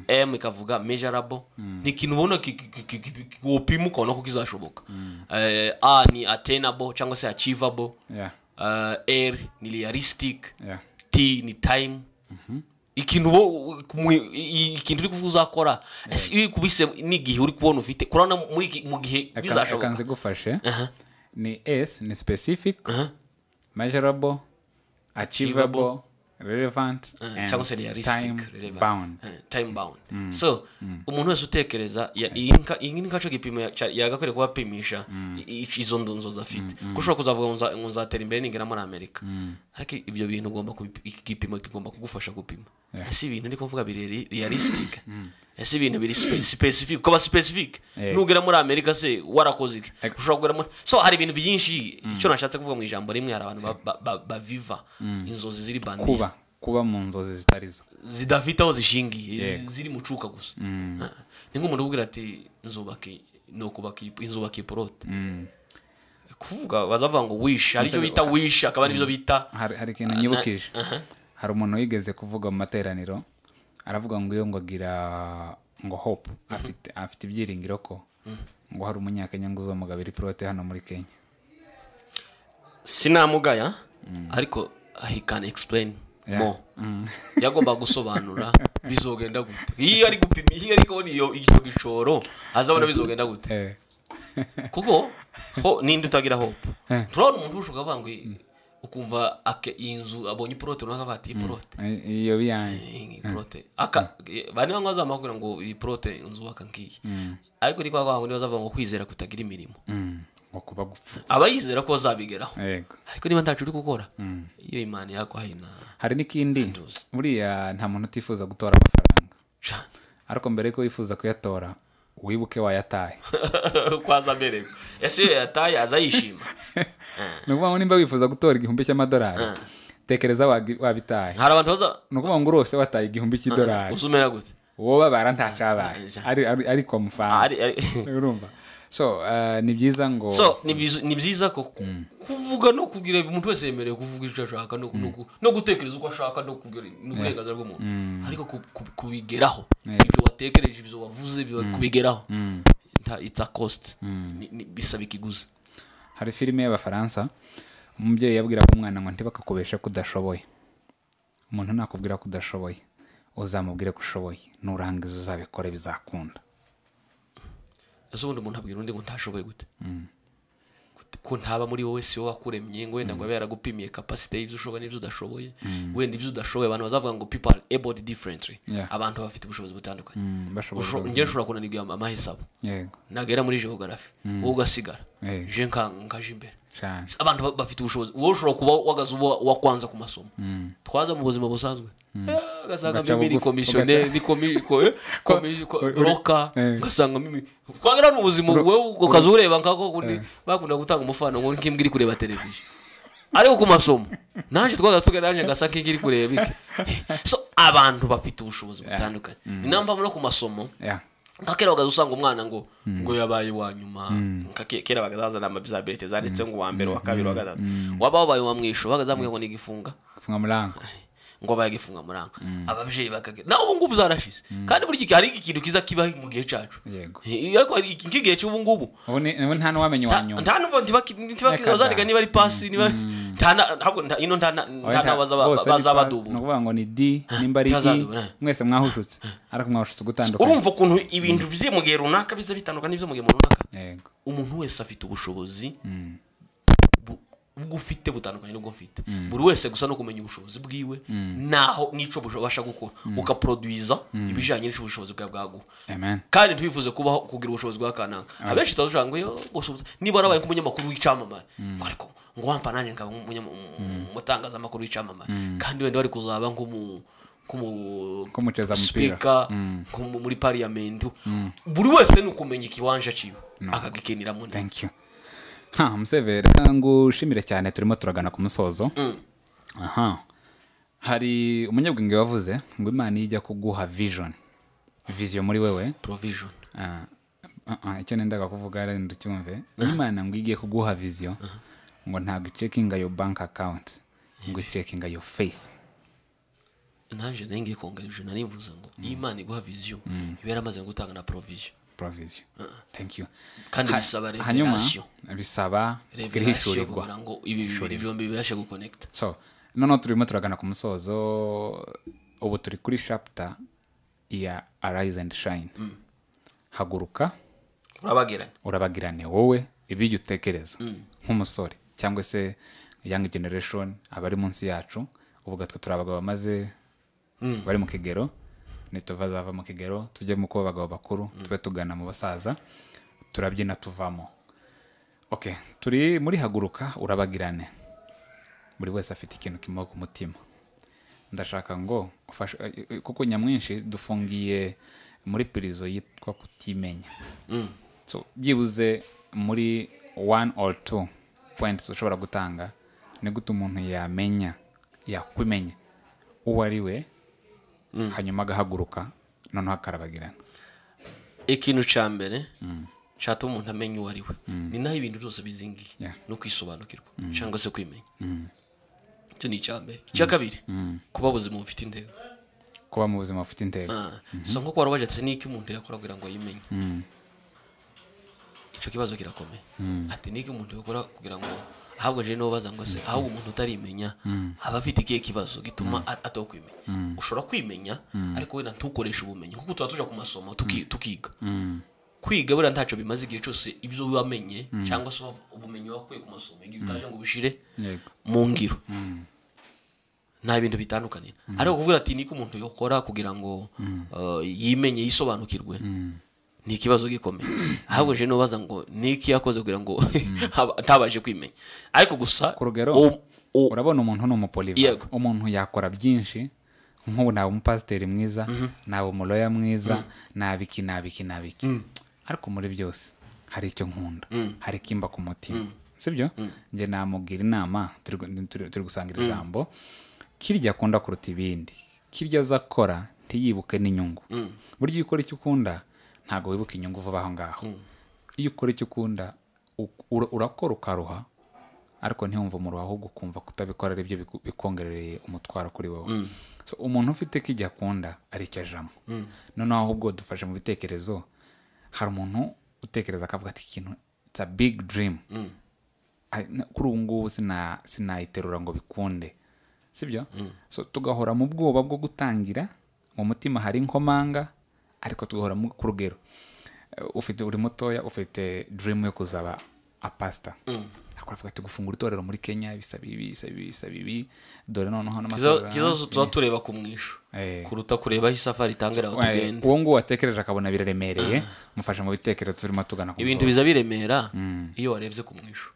S2: m ikavuga measurable ni ikintu ubona ki- ki- ki- ki- ki- wopima ukabona ko kizashoboka Eh, a ni attainable cyangwa se achievable
S1: Yeah.
S2: Eh, r ni realistic
S1: Yeah.
S2: t ni time ikintu wo- mu- i- i- ikintu uri kuvuga uzakora ese iyo kubise n'igihe uri kubona ufite kurabona muri iki- mu gihe
S1: Aka-
S2: bizashoboka
S1: aka nzigufashe ni s ni specific measurable achievable relevant and
S2: cyangwa se realistic
S1: time
S2: relevant.
S1: bound
S2: Eh, time bound so umuntu wese utekereza ya- iyi nka- iyi ni kaco gipimo ya- cya- yagakwiriye kuba apimisha i- i- izo ndonzo afite ko ushobora kuzavuga ngo nza- ngo nzatera imbere ningera muri amerika ariko ibyo bintu ugomba kubipi- iki gipimo kigomba kugufasha gupima ese ibintu ariko mvuga biri realistic ese ibintu biri sipesifike ukaba sipesifike
S1: Eh.
S2: nugera muri amerika se warakoze iki
S1: Ego.
S2: ushobora kugera muri so hari ibintu byinshi icyo nashatse kuvuga mu ijambo rimwe hari abantu ba- ba- ba- baviva inzozi ziri bandiye
S1: kuba kuba mu nzozi zitari zo
S2: zidafite aho zishingiye zi- ziri mu cuka gusa ni nk'umuntu ubwira ati nzubaka i- ni ukubaka iyi- nzubaka iporote kuvuga bazavuga ngo wish hari icyo bita wish akaba aribyo bita
S1: hari hari ikintu nyibukije hari umuntu wigeze kuvuga mu materaniro aravuga ngo iyo ngo agira ngo hope afite afite ibyiringiro ko ngo hari umunyakenya ngo uzamugabira ipilote hano muri kenya
S2: sinamugaya ariko he can explain more yagombaga gusobanura bizogenda gute iyo ari gupima iyo ari kubona iyo icyo gishoro azabona bizogenda gute kuko ho ninde utagira hope turabona umuntu ushobora kuvuga ngo i- ukumva ake- iyi nzu abonye iporote runaka avuga ati iyi porote
S1: I- iyo biyanjye
S2: iyi porote aka bari bamwe bazamakubwira ngo iyi porote nzubaka ngiyi ariko ni kwa kwa kundi bazavuga ngo kwizera kutagira imirimo
S1: Mm, ngo kuba gupfa
S2: aba yizera ko bazabigeraho
S1: yego
S2: ariko niba ntacu uri gukora iyo imana yakwahina
S1: hari n'ikindi buriya nta muntu utifuza gutora amafaranga
S2: cyane
S1: ariko mbere yuko wifuza kuyatora wibuke wayataye
S2: uko aza amerewe ese iyo yataye aza yishima
S1: ni ukuvuga ngo nimba wifuza gutora igihumbi cy'amadolari tekereza wagi- wabitaye
S2: hari abantu baza
S1: ni ukuvuga ngo urose wataye igihumbi cy'idolari
S2: gusa umera gute
S1: wowe babara ntacyabaye ari ari- ariko amafaranga
S2: Ari- ari-
S1: urumva so eh, ni byiza ngo
S2: so ni byiza- ni byiza ko ku- kuvuga no kugira umuntu wese yemerewe kuvuga icyo ashaka no ku- no ku- no gutekereza uko ashaka no kugira ni uburenganzira bw'umuntu ariko ku- ku- kubigeraho ibyo watekereje ibyo wavuze biba- kubigeraho nta it's a cost Ni- ni- bisaba ikiguzi
S1: hari filime y'abafaransa umubyeyi yabwiraga umwana ngo ntibakakubeshe ko udashoboye umuntu nakubwira ko udashoboye uzamubwire ko ushoboye nurangiza uzabikore bizakunda
S2: ese ubundi umuntu abwira undi ngo ntashoboye gute Gute- ko ntaba muri wowe si wowe wakuremye ngo wenda ngo abe yaragupimiye kapasite y'ibyo ushoboye n'ibyo udashoboye wenda ibyo udashoboye abantu bazavuga ngo people are able differently
S1: Yeah.
S2: abantu bafite ubushobozi butandukanye
S1: Mm, bashoboye
S2: Usho- njye nshobora kunanirwa ama- amahisabo
S1: yego
S2: nagera muri geogarafi wowe ugasigara
S1: Eh.
S2: je nka- nkaje imbere
S1: cyane
S2: abantu ba- bafite ubushobozi wowe ushobora kuba wagaze uba wakwanza ku masomo twaza mu buzima busanzwe Eh, ugasanga
S1: Ugaca
S2: mimi ni
S1: bugufi,
S2: komisiyoneri ni komi- ko- eh, komi- ko- roka
S1: eh.
S2: ugasanga mimi twagera mu buzima wowe ukaza ureba nkako kundi bakunda gutanga umufano ngo nk'imbwa iri kureba televiziyo ariko ku masomo nanjye twaza tugana nanjye ngasa nk'inga iri kureba iki so abantu bafite ubushobozi butandukanye ni nayo mpamvu no ku masomo
S1: Yeah.
S2: nka kera bagaza usanga umwana ngo ngo yabaye uwa nyuma nka ke- kera bagazazana amabizabete zanditse ngo uwa mbere uwa kabiri uwa gatatu waba wabaye uwa mwisho bagazambwiye ngo ni igifunga
S1: funga murango
S2: ngo abaye igifunga muranga ababyeyi bakagira nawe ubu ngubu zarashize kandi buri gihe hari ikintu kiza kiba mu gihe cyacu
S1: Yego.
S2: Eh, ariko hari iki- nk'igihe cy'ubu ngubu
S1: ubu ni- ubu nta n'uwamenya uwa nyuma
S2: nta n'ubu
S1: N'akagari.
S2: ntibazandika niba ari pasi niba nta na- ntabwo nta- ino nta na- nta
S1: Oya, bose ni pa- ni
S2: n'abazabadubura
S1: ukuvuga ngo ni di nimba ari i
S2: Ntibazadubura.
S1: mwese mwahushutse ariko mwahushutse gutandukanye
S2: urumva ukuntu ibintu bye mu gihe runaka biza bitandukanye n'ibyo mu gihe runaka
S1: yego
S2: umuntu wese afite ubushobozi bu- ubwo ufite butandukanye n'ubwo mfite buri wese gusa no kumenya ubushobozi bwiwe naho n'icyo bubasha gukora ukaproduiza ibijyanye n'icyo ubushobozi bwawe bwaguha
S1: amen
S2: kandi ntiwifuze kubaho kugira ubushobozi bwa kanaka abenshi turavuga ngo yo gusubiza niba warabaye nk'umunyamakuru w'icyamamare ariko ngo wampa nanjye nkaba nk'umunyama- umutangazamakuru w'icyamamare kandi wenda wari kuzaba nk'umu nk'umu-
S1: Nk'umuceza umupira.
S2: speaker, nk'umu- muri pariyamenti buri wese ni ukumenya ikiwanja cyiwe akagikiniramo neza
S1: thank you ha musevere reka ngushimire cyane turimo turagana ku musozo aha hari umunyabwenge wavuze ngo imana iyo ijya kuguha vision vision muri wewe
S2: provision
S1: ah, ah, ah, icyo nendaga kuvuga renda ucyumve Iyo imana ngo igiye kuguha vision ngo ntabwo icekinga yo bank account ngo icekinga yo faith
S2: nanjye nayo ngiye kongera ijana nivuze ngo iyo imana iguha viziyo iba yaramaze gutanga na provision
S1: provision thank you
S2: kandi
S1: Ha-
S2: bisaba
S1: hanyuma
S2: revelation
S1: bisaba
S2: revelation
S1: guhishurirwa
S2: kugira ngo ibi bibiri byombi bibashe gukonekita
S1: so noneho turimo turagana ku musozo ubu turi kuri shapita ya arise and shine haguruka
S2: urabagiranye
S1: urabagirane wowe ibyo utekereza nk'umusore cyangwa se young generation abari munsi yacu uvuga twe turi abagabo bamaze bari mu kigero nituva zava mu kigero tujye mu kuba abagabo bakuru tube tugana mu basaza turabyina tuvamo okay turi muri haguruka urabagirane buri wese afite ikintu kimuha ku mutima ndashaka ngo ufashe eh, eh, kuko nyamwinshi dufungiye muri pirizo yitwa kutimenya So, byibuze muri one or two points ushobora gutanga ni gute umuntu yamenya yakwimenya uwo ari we hanyuma agahaguruka noneho akarabagirana
S2: ikintu cya mbere nshaka umuntu amenya uwo ari we ni naho ibintu byose bizingiye
S1: Yeah.
S2: no kwisobanukirwa cyangwa se kwimenya icyo ni icya mbere icya kabiri kuba ubuzima bufite intego
S1: kuba mu buzima bufite intego
S2: Ah, so nko warabaje ati niki umuntu yakora kugira ngo ayimenye icyo kibazo kirakomeye ati niki umuntu yakora kugira ngo ahabwa je niwo baza ngo se ahubwo umuntu utarimenya aba afite ikihe kibazo gituma a- atakwimenya ushobora kwimenya ariko wenda ntukoreshe ubumenyi kuko tuba tuja ku masomo tuki- tukiga kwiga buriya ntacyo bimaze igihe cyose ibyo wamenye cyangwa se wav- ubumenyi wakuye ku masomo igihe utaje ngo ubishire
S1: Yego.
S2: mu ngiro nta bintu bitandukanye ariko kuvuga ati niko umuntu yakora kugira ngo uh, yimenye yisobanukirwe ni ikibazo gikomeye ahubwo je nubaza ngo niki yakoze kugira ngo haba- ntabashe kwimenya ariko gusa
S1: ku rugero
S2: u- u-
S1: urabona umuntu ni umupoliva
S2: Yego.
S1: umuntu yakora byinshi nk'ubu naba umupasiteri mwiza naba umuroya mwiza naba iki naba iki naba iki ariko muri byose hari icyo nkunda hari ikimba ku mutima sibyo njye namubwira inama turi gu- turi- turi gusangira ijambo kirya akunda kuruta ibindi kirya aza akora ntiyibuke n'inyungu burya iyo ukora icyo ukunda ntabwo wibuka inyungu vuba aho ngaho iyo ukora icyo ukunda u- ura- urakora ukaruha ariko ntiwumve umuro ahubwo ukumva kutabikora ari byo biku- bikongerereye umutwaro kuri wowe So, umuntu ufite ko igihe akunda ari icyo ajamo noneho ahubwo dufashe mu bitekerezo hari umuntu utekereza akavuga ati ikintu it's a big dream Ari- na- kuri ubu ngubu sina- sinayiterura ngo bikunde sibyo so tugahora mu bwoba bwo gutangira mu mutima hari inkomanga ariko tugahora mu- ku rugero Eh, ufite uri mutoya ufite dream yo kuzaba apasita ariko aravuga ati gufungura itorero muri kenya bisaba ibi bisaba ibi bisaba ibi dore noneho
S2: kiza-
S1: n'amatora
S2: kibazo tuba tureba ku mwisho
S1: Eh.
S2: kuruta kureba aho isafari itangira aho
S1: Eh,
S2: tugenda
S1: uwo nguwo watekereje akabona biraremereye mufashe mu bitekerezo turimo tugana ku
S2: ibintu
S1: musozo.
S2: biza biremera iyo warebye ku mwisho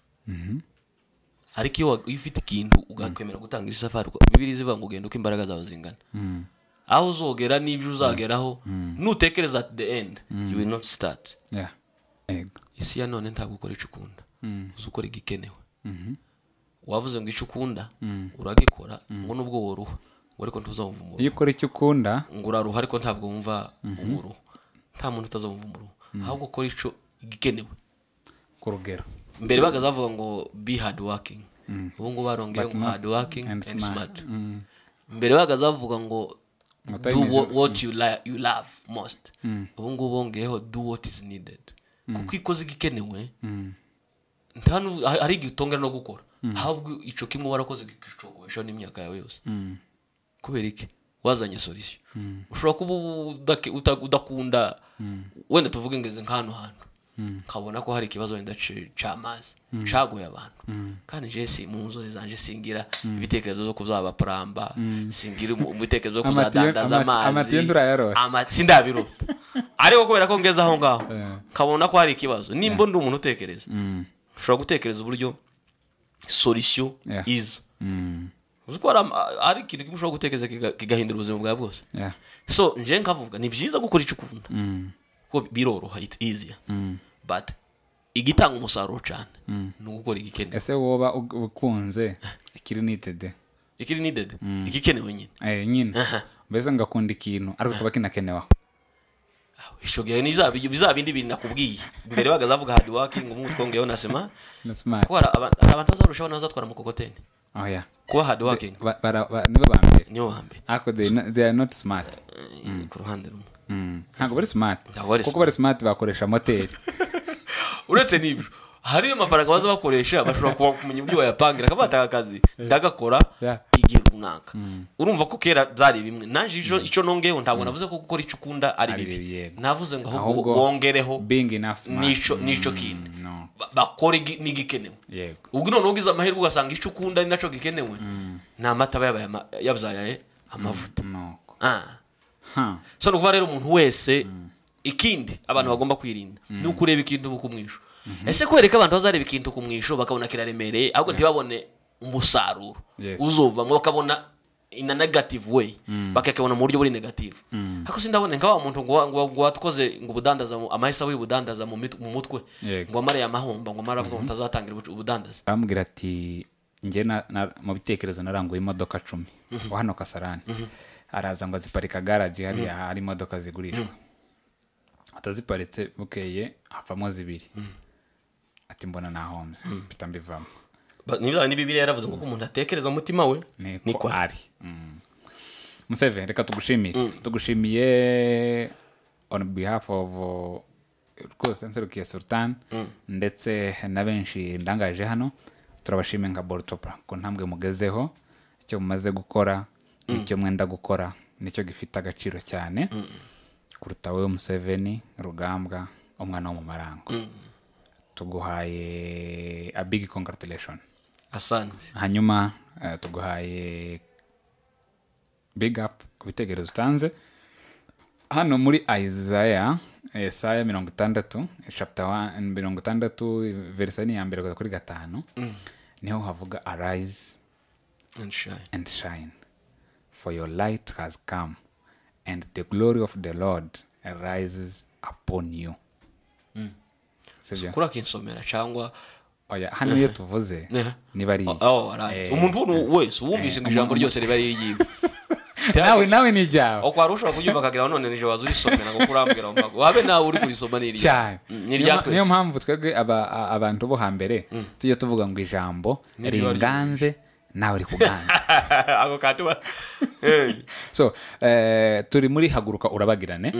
S2: ariko iyo wa- iyo ufite ikintu ugakwemera gutanga iri safari kuko bibiri zivuga ngo ugenda uko imbaraga zawe zingana aho uzogera n'ibyo uzageraho nutekereza at the end you will not start
S1: Yeah. Yego.
S2: isi ya none ntabwo ukora icyo ukunda uzi ukora igikenewe wavuze ngo icyo ukunda uragikora ngo nubwo woruha ngo ariko ntuzawumva umuruho
S1: iyo ukora icyo ukunda
S2: ngo uraruha ariko ntabwo wumva umuruho nta muntu utazawumva umuruho ahubwo ukora icyo igikenewe
S1: ku rugero
S2: mbere bagaza bavuga ngo be hard working ubu ngubu barongeye ngo hard working
S1: and
S2: and
S1: smart.
S2: smart mbere bagaza bavuga ngo do
S1: time is-
S2: wha- what you li- you love most ubu ngubu bongeyeho do what is needed kuko iyo ukoze igikenewe nta nu- ha- hari igihe utongera no gukora ahubwo icyo kimwe warakoze kikicogobeshaho n'imyaka yawe yose kubera iki wazanye solisiyo ushobora kuba udake- uta- udakunda wenda tuvuge ngeze nk'ahantu hantu nkabona ko hari ikibazo wenda ci- c'amazi cagoye abantu kandi je si mu nzozi zanje singira ibitekerezo zo kuzaba puramba singira umu- ibitekerezo zo
S1: Amatiyo-
S2: kuzadandaza
S1: amati- amatiyo
S2: amazi
S1: nturayaroha.
S2: Ama- sindabirota ariko kubera ko ngeze aho ngaho nkabona ko hari ikibazo nimba ndi umuntu utekereza ushobora gutekereza uburyo solisiyo
S1: Yeah.
S2: iza
S1: Mm.
S2: uzi ko hari ama- hari ikintu kimwe ushobora gutekereza kiga- kigahindura ubuzima bwawe bwose
S1: Yeah.
S2: so nje nkavuga ni byiza gukora icyo ukunda kuko biroroha it's easier but igitanga umusaruro cyane ni ugukora igikenewe
S1: ese woba ug- ukunze ikiri nitede
S2: ikiri needed igikenewe nyine
S1: Eh, nyine mbese ngakunda ikintu ariko kuba kinakenewaho
S2: Aho, icyo gihe ni bya bi- bya bindi bintu nakubwiye mbere bagaza bavuga hard working umwe twongeyeho na sima
S1: na smart
S2: ko hari aba- hari abantu bazarushaho n'abazatwara amukokoteni
S1: oh yeah
S2: kuba hard working
S1: Ba- bara- ba- nibo ba mbere
S2: niyo wa mbere
S1: ariko they, no- they are not smart
S2: Eh, ku ruhande rumwe
S1: Mm. ntabwo bari smart
S2: Ntabwo bari
S1: kuko bari smart bakoresha moteri
S2: uretse n'ibyo hari amafaranga baza bakoresha bashobora kuba kumenya uburyo bayapangira akaba yatanga akazi ndagakora
S1: Yeah.
S2: igihe runaka urumva ko kera byari bimwe naje icyo icyo nongeyeho ntabwo navuze ko gukora icyo ukunda ari
S1: Ari bibi,
S2: bibi
S1: yego.
S2: navuze ngo ahubwo
S1: Ahubwo
S2: wongereho
S1: being enough smart
S2: n'icyo n'icyo kindi
S1: no
S2: Ba- bakora igi- n'igikenewe
S1: yego
S2: ubwo noneho ugize amahirwe ugasanga icyo ukunda ari nacyo gikenewe ni amata aba yabaye ama- yabyaye amavuta
S1: nuko
S2: Ah.
S1: ha
S2: so ni ukuvuga rero umuntu wese ikindi abantu bagomba kwirinda ni ukureba ikintu uba ukumwisho ese kubereka abantu bazareba ikintu ukumwisho bakabona kiraremereye ahubwo ntibabone umusaruro
S1: Yes.
S2: uzovamo bakabona in a negative way bakakibona mu buryo buri negative ariko sindabone nka wa muntu ngo wa- ngo wa- ngo watukoze ngo ubudandaza mu- amahisa w'ubudandaza mu mit- mu mutwe
S1: Yego.
S2: ngo wamariye amahomba ngo wamare avuga ngo utazatangira ubucu- ubudandaza
S1: aramubwira ati njye na- na- mu bitekerezo naranguye imodoka cumi wa hano kasarani araza ngo aziparika garaji hariya hari imodoka zigurishwa ataziparitse bukeye havamo zibiri ati mbona nahombye mpita mbivamo
S2: Ba- niba ni bibiri yaravuze ngo uko umuntu atekereza mu mutima we
S1: niko
S2: niko
S1: ari Mm. museveni reka tugushimire tugushimiye on behalf of uh, rwose nserukiye sultan ndetse na benshi ndangaje hano turabashimiye nka borutopra ku ntambwe mugezeho icyo mumaze gukora n'icyo mwenda gukora nicyo gifite agaciro cyane kuruta wowe museveni rugambwa umwana wo mu marango tuguhaye a big congratulation
S2: asante
S1: hanyuma eh, tuguhaye big up ku bitekerezo utanze hano muri isaya esaya mirongo itandatu chapter one- mirongo itandatu verisa ni iya mbere kugeza kuri gatanu niho havuga arise
S2: And shine.
S1: and shine for your light has come and the glory of the lord rises upon you sibyo
S2: kuri akinsomera cyangwa
S1: oya hano iyo tuvuze
S2: Yeah.
S1: niba ari iyi
S2: Oh, arise. umuntu uwo wese uwumvise ngo ijambo ryose riba riyiwe
S1: nawe nawe ni ijyawe
S2: uko wari ushobora kubyumva akagira ngo none nijoro waza urisomera ngo kurambwira ngo mbago wabe nawe uri kurisoma ni irya
S1: cyane
S2: Mm, ni
S1: Niyo
S2: irya
S1: ma-
S2: twese
S1: niyo mpamvu twebwe aba- a- abantu bo hambere tujya tuvuga ngo ijambo
S2: ryari-
S1: ringanze nawe rikuganza
S2: ako katuba hey.
S1: so eh, turi muri haguruka urabagirane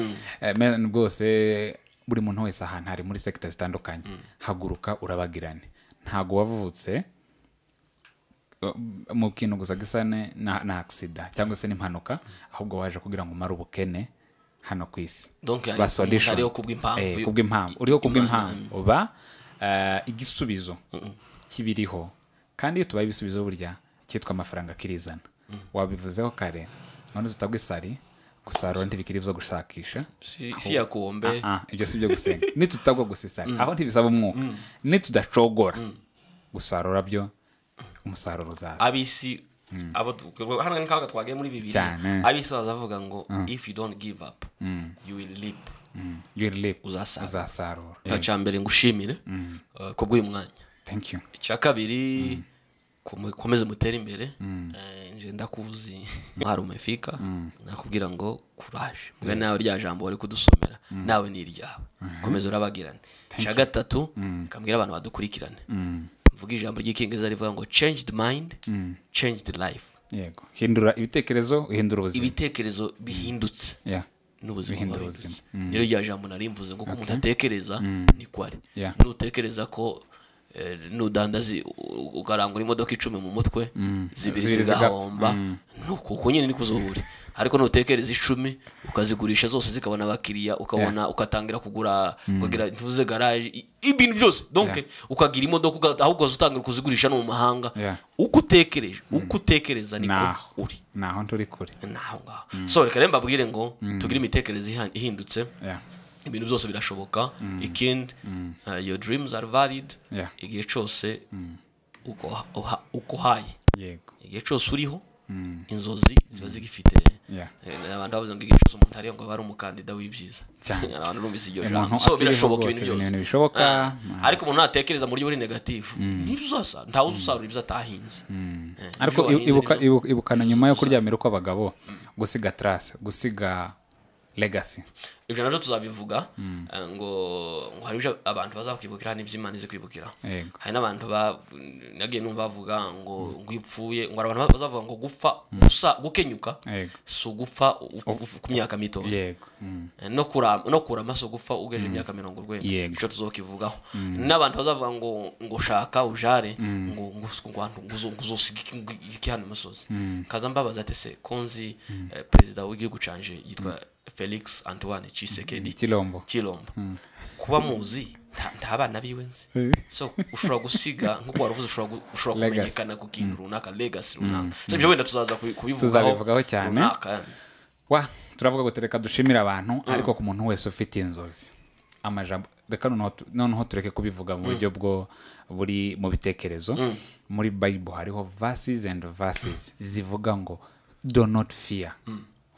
S1: Eh, me- rwose buri muntu wese ahantu hari muri sekita zitandukanye haguruka urabagirane ntabwo wavutse eh, mu kintu gusa gisa ne- na na agisida cyangwa se n'impanuka ahubwo waje kugira ngo umare ubukene hano ku isi
S2: Donc, ari-
S1: Ba solution.
S2: ariho kubw'impamvu
S1: Eh,
S2: yo-
S1: kubw'impamvu uriho kubw'impamvu uba eh, igisubizo kibiriho kandi iyo tubaye ibisubizo burya cyitwa amafaranga kirizana wabivuzeho kare none tutagwa isari gusarura ntibikiri ibyo gushakisha
S2: si, si yakombe
S1: Ah, ah, ibyo si byo gusenga nitutagwa gusa isari aho ntibisaba umwuka nitudacogora gusarura byo umusaruro uzaza
S2: abisi abo tu- hano ni kaga twagiye muri bibiri
S1: Cyane.
S2: abisi bazavuga ngo if you don't give up you will leap
S1: your lip
S2: Uzasarura.
S1: uzasarura
S2: icya mbere ngushimire eh, ku bw'uyu mwanya
S1: thank you
S2: icya kabiri komeze mutere imbere Eh, nje ndakuvuze mwarume fika nakubwira ngo kuraje mwe nawe rya jambo wari kudusomera nawe ni iryawe komeza urabagirane icya gatatu kambwira abantu badukurikirane mvuga ijambo ry'icyongereza rivuga ngo change the mind change the life
S1: yego hindura ibitekerezo uhindura ubuzima
S2: ibitekerezo bihindutse
S1: Yeah.
S2: n'ubuzima
S1: Bihindura
S2: buba
S1: ubuzima.
S2: bihindutse. rero rya jambo nari mvuze ngo uko umuntu atekereza niko ari
S1: Yeah.
S2: nutekereza ko eh, nudandaza i- u- ukarangura imodoka icumi mu mutwe zibiri
S1: Zibiri ziga-
S2: zigahomba nuko uko nyine niko uzohura ariko nutekereza icumi ukazigurisha zose zikabona abakiriya ukabona ugatangira kugura ukagira ntuze garaje i- ibintu byose donc ukagira imodoka uga- ahubwo ugatangira kuzigurisha no mu mahanga
S1: Yeah.
S2: uko utekereje uko utekereza niko
S1: naho
S2: uri
S1: naho turi kure
S2: naho ngaho so reka rero mbabwire ngo tugire imitekerereze iha- ihindutse
S1: Yeah.
S2: ibintu byose birashoboka ikindi uh, your dreams are valid
S1: Yeah.
S2: igihe cyose uko uha- uko uhaye
S1: yego
S2: igihe cyose uriho inzozi ziba zigifite
S1: Yeah.
S2: Eh, abantu bavuze ngo igihe cyose umuntu ariho ngo aba ari umukandida w'ibyiza
S1: Cyane.
S2: abantu bumvise iryo
S1: Umuntu
S2: jambo so
S1: akiriho
S2: birashoboka
S1: rwose,
S2: ibintu
S1: ibintu
S2: byose
S1: bishoboka.
S2: Ah, ariko umuntu natekereza mu buryo buri negatifu ntibizasa ntawe uzasarura ibyo atahinze Eh,
S1: ariko
S2: ibyo wahinze
S1: ibuka-
S2: nibyo-
S1: ibuka- ibukana nyuma yo kuryamira kw'abagabo gusiga trace gusiga legacy
S2: ibyo nabyo tuzabivuga eh, ngo ngo hari ibyo abantu bazakwibukira hari n'iby'imana izi kwibukira
S1: Yego.
S2: hari n'abantu ba- nagiye numva bavuga ngo ngo ipfuye ngo hari abantu bazavuga ngo gupfa gusa gukenyuka
S1: Yego.
S2: si ugupfa u- u- ku myaka mitoya
S1: yego Mm.
S2: no kurama no kurama si ugupfa ugeje imyaka mirongo urwenda
S1: Yego.
S2: icyo tuzokivugaho n'abantu bazavuga ngo ngo shaka ujare ngo ngo ngo abantu ngo uzo- ngo uzosiga iki- ngo iki hano imusozi kaza mbabaza ati se konzi eh, perezida w'igihugu canje yitwa Felix Antoine Tshisekedi
S1: kilombo
S2: kirombo kuba muzi nta- nta bana biwe nzi
S1: Eh.
S2: so ushobora gusiga nk'uko waruvuze ushobora gu- ushobora
S1: Legacy.
S2: kumenyekana ku kintu runaka legasi runaka so ibyo wenda tuzaza kubi- kubivugaho
S1: Tuzabivugaho cyane.
S2: runaka.
S1: wa turavuga ngo tureka dushimire abantu ariko ku muntu wese ufite inzozi amajambo reka noneho tu- noneho tureke kubivuga mu buryo bwo buri mu bitekerezo muri bible hariho verses and verses zivuga ngo do not fear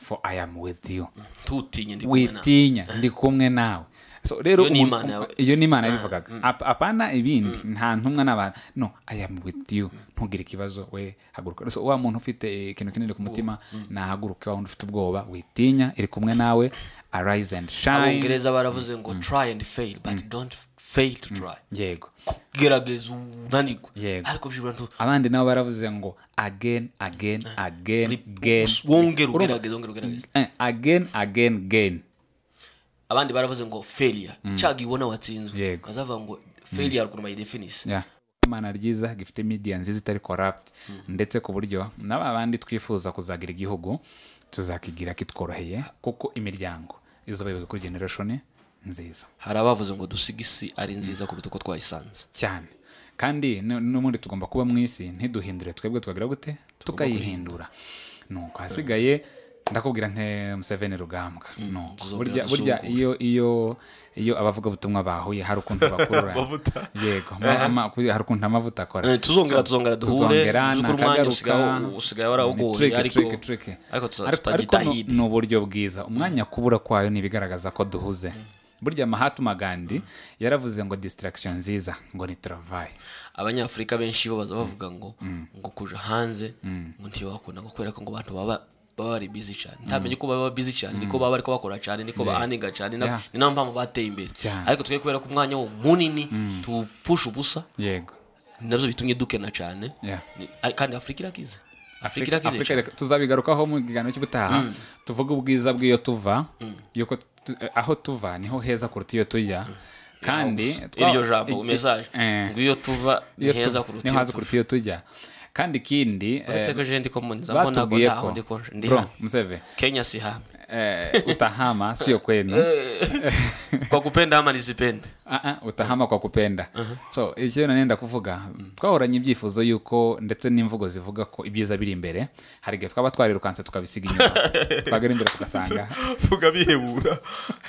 S1: for i am with you
S2: ntutinye ndi kumwe nawe
S1: witinya ndi kumwe nawe so rero
S2: Iyo ni
S1: umuntu-
S2: Imana yawe.
S1: iyo ni imana yabivugaga Ap- apana ibindi nta ntumwa n'abantu no i am with you ntugire ikibazo we haguruka so wa muntu ufite eh, ikintu kinini ku mutima nahaguruke wa wundi ufite ubwoba witinya iri kumwe nawe arise and shine
S2: abongereza baravuze ngo try and fail but don't fail to try
S1: yego
S2: gerageza unanirwe
S1: Yego.
S2: ariko byibura ntu
S1: abandi nabo baravuze ngo again again again again
S2: wongere ugerageza wongere ugerageza
S1: Eh, again again again
S2: abandi baravuze ngo failure icyaga ibona watsinzwe
S1: Yego.
S2: bazavuga ngo failure kuna by definition
S1: Yeah. imana ryiza gifite media nziza itari corrupt ndetse ku buryo n'aba bandi twifuza kuzagira igihugu tuzakigira kitworoheye kuko imiryango izobewe kuri generation nziza
S2: hari abavuze ngo dusiga isi ari nziza kuruta uko twayisanze
S1: cyane kandi nu- n'ubundi tugomba kuba mu isi ntiduhindure twebwe twagira gute tukayihindura nuko hasigaye ndakubwira nte museveni rugambwa Nuko.
S2: tuzongera
S1: burya burya
S2: dusubukure.
S1: iyo iyo iyo abavugabutumwa bahuye hari ukuntu bakurura yego ma- ma- hari ukuntu amavuta akora
S2: Eh, tuzongera
S1: So,
S2: tuzongera duhure
S1: tuzongera
S2: uzukure umwanya
S1: nakagaruka
S2: usigaye- usigaye warawugoye ariko ariko tuza- tutagitahide
S1: ni uburyo bwiza umwanya kubura kwayo ni ibigaragaza ko duhuze burya mahatma gandi yaravuze ngo distraction nziza ngo ni travail
S2: abanyafurika benshi bo baza bavuga ngo ngo kuja hanze ngo ntiwakunda ngo kubera ko ngo abantu baba baba bari busy cyane ntamenye ko baba busy cyane niko baba ariko bakora cyane niko bahaniga cyane na-
S1: Yeah.
S2: ni nayo mpamvu bateye imbere
S1: Cyane.
S2: ariko twe kubera ko umwanya wo munini tupfusha ubusa
S1: yego
S2: nabyo bitumye dukena cyane
S1: Yeah.
S2: Ni- ari- kandi afurika irakize afurika irakize
S1: Afurika
S2: cyane.
S1: reka- tuzabigarukaho mu kiganiro cy'ubutaha tuvuge ubwiza bw'iyo tuva yuko tu- eh, aho tuva niho heza kuruta iyo tujya kandi twa-
S2: iryo jambo
S1: i- i-
S2: mesaje
S1: eh,
S2: ngo iyo tuva ni
S1: iyo tu-
S2: heza kuruta
S1: niho
S2: iyo
S1: heza
S2: tuva
S1: kuruta iyo tujya kandi ikindi eh,
S2: uretse ko je ndi ko mu nzira mbona ko
S1: batubwiye
S2: ntaho
S1: ko
S2: ndi ko ndi
S1: bro
S2: hano.
S1: mseve
S2: kenya si hame
S1: eh, utahama sio kwenu
S2: kwa kupenda ama nisipende
S1: Ah, ah, utahama kwa kupenda so icyo nanenda kuvuga twahoranye ibyifuzo yuko ndetse n'imvugo zivuga ko ibyiza biri imbere hari igihe twaba twarirukanse tukabisiga inyuma twagera imbere tugasanga
S2: tukabihebura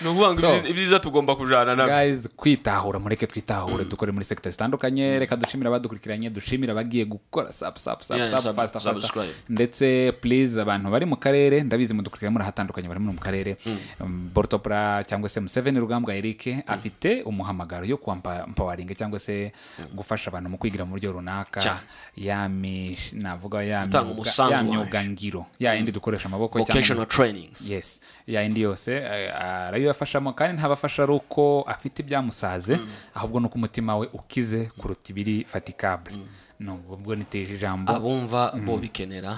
S2: ni ukuvuga ngo
S1: So-
S2: ibyiza- ibyiza tugomba kujana nabyo
S1: guys kwitahura mureke twitahure dukore muri sekita zitandukanye reka dushimire abadukurikiranye dushimire abagiye gukora sub sub sub
S2: Yeah,
S1: sub
S2: sub-
S1: faster faster
S2: subscribe.
S1: ndetse please abantu bari mu karere ndabizi mudukurikira muri ahatandukanye bari muri mu karere Um, bortopra cyangwa se museveni rugambwa eric afite umuhamagaro yo kuwampawaringa cyangwa se gufasha abantu mu kwigira mu buryo runaka
S2: Cyane.
S1: yami navuga ya
S2: Gutanga
S1: myuga-
S2: umusanzu
S1: ya
S2: wacu.
S1: myuga ngiro ya yindi dukoresha amaboko cyangwa mu-
S2: vocational trainings
S1: yes yayindi yose eh, arabibafashamo kandi ntabafasha ari uko afite ibyamusaze ahubwo ni uko umutima we ukize kuruta ibiri fatikable nubwo ubwo niteje ijambo
S2: abumva bo bikenera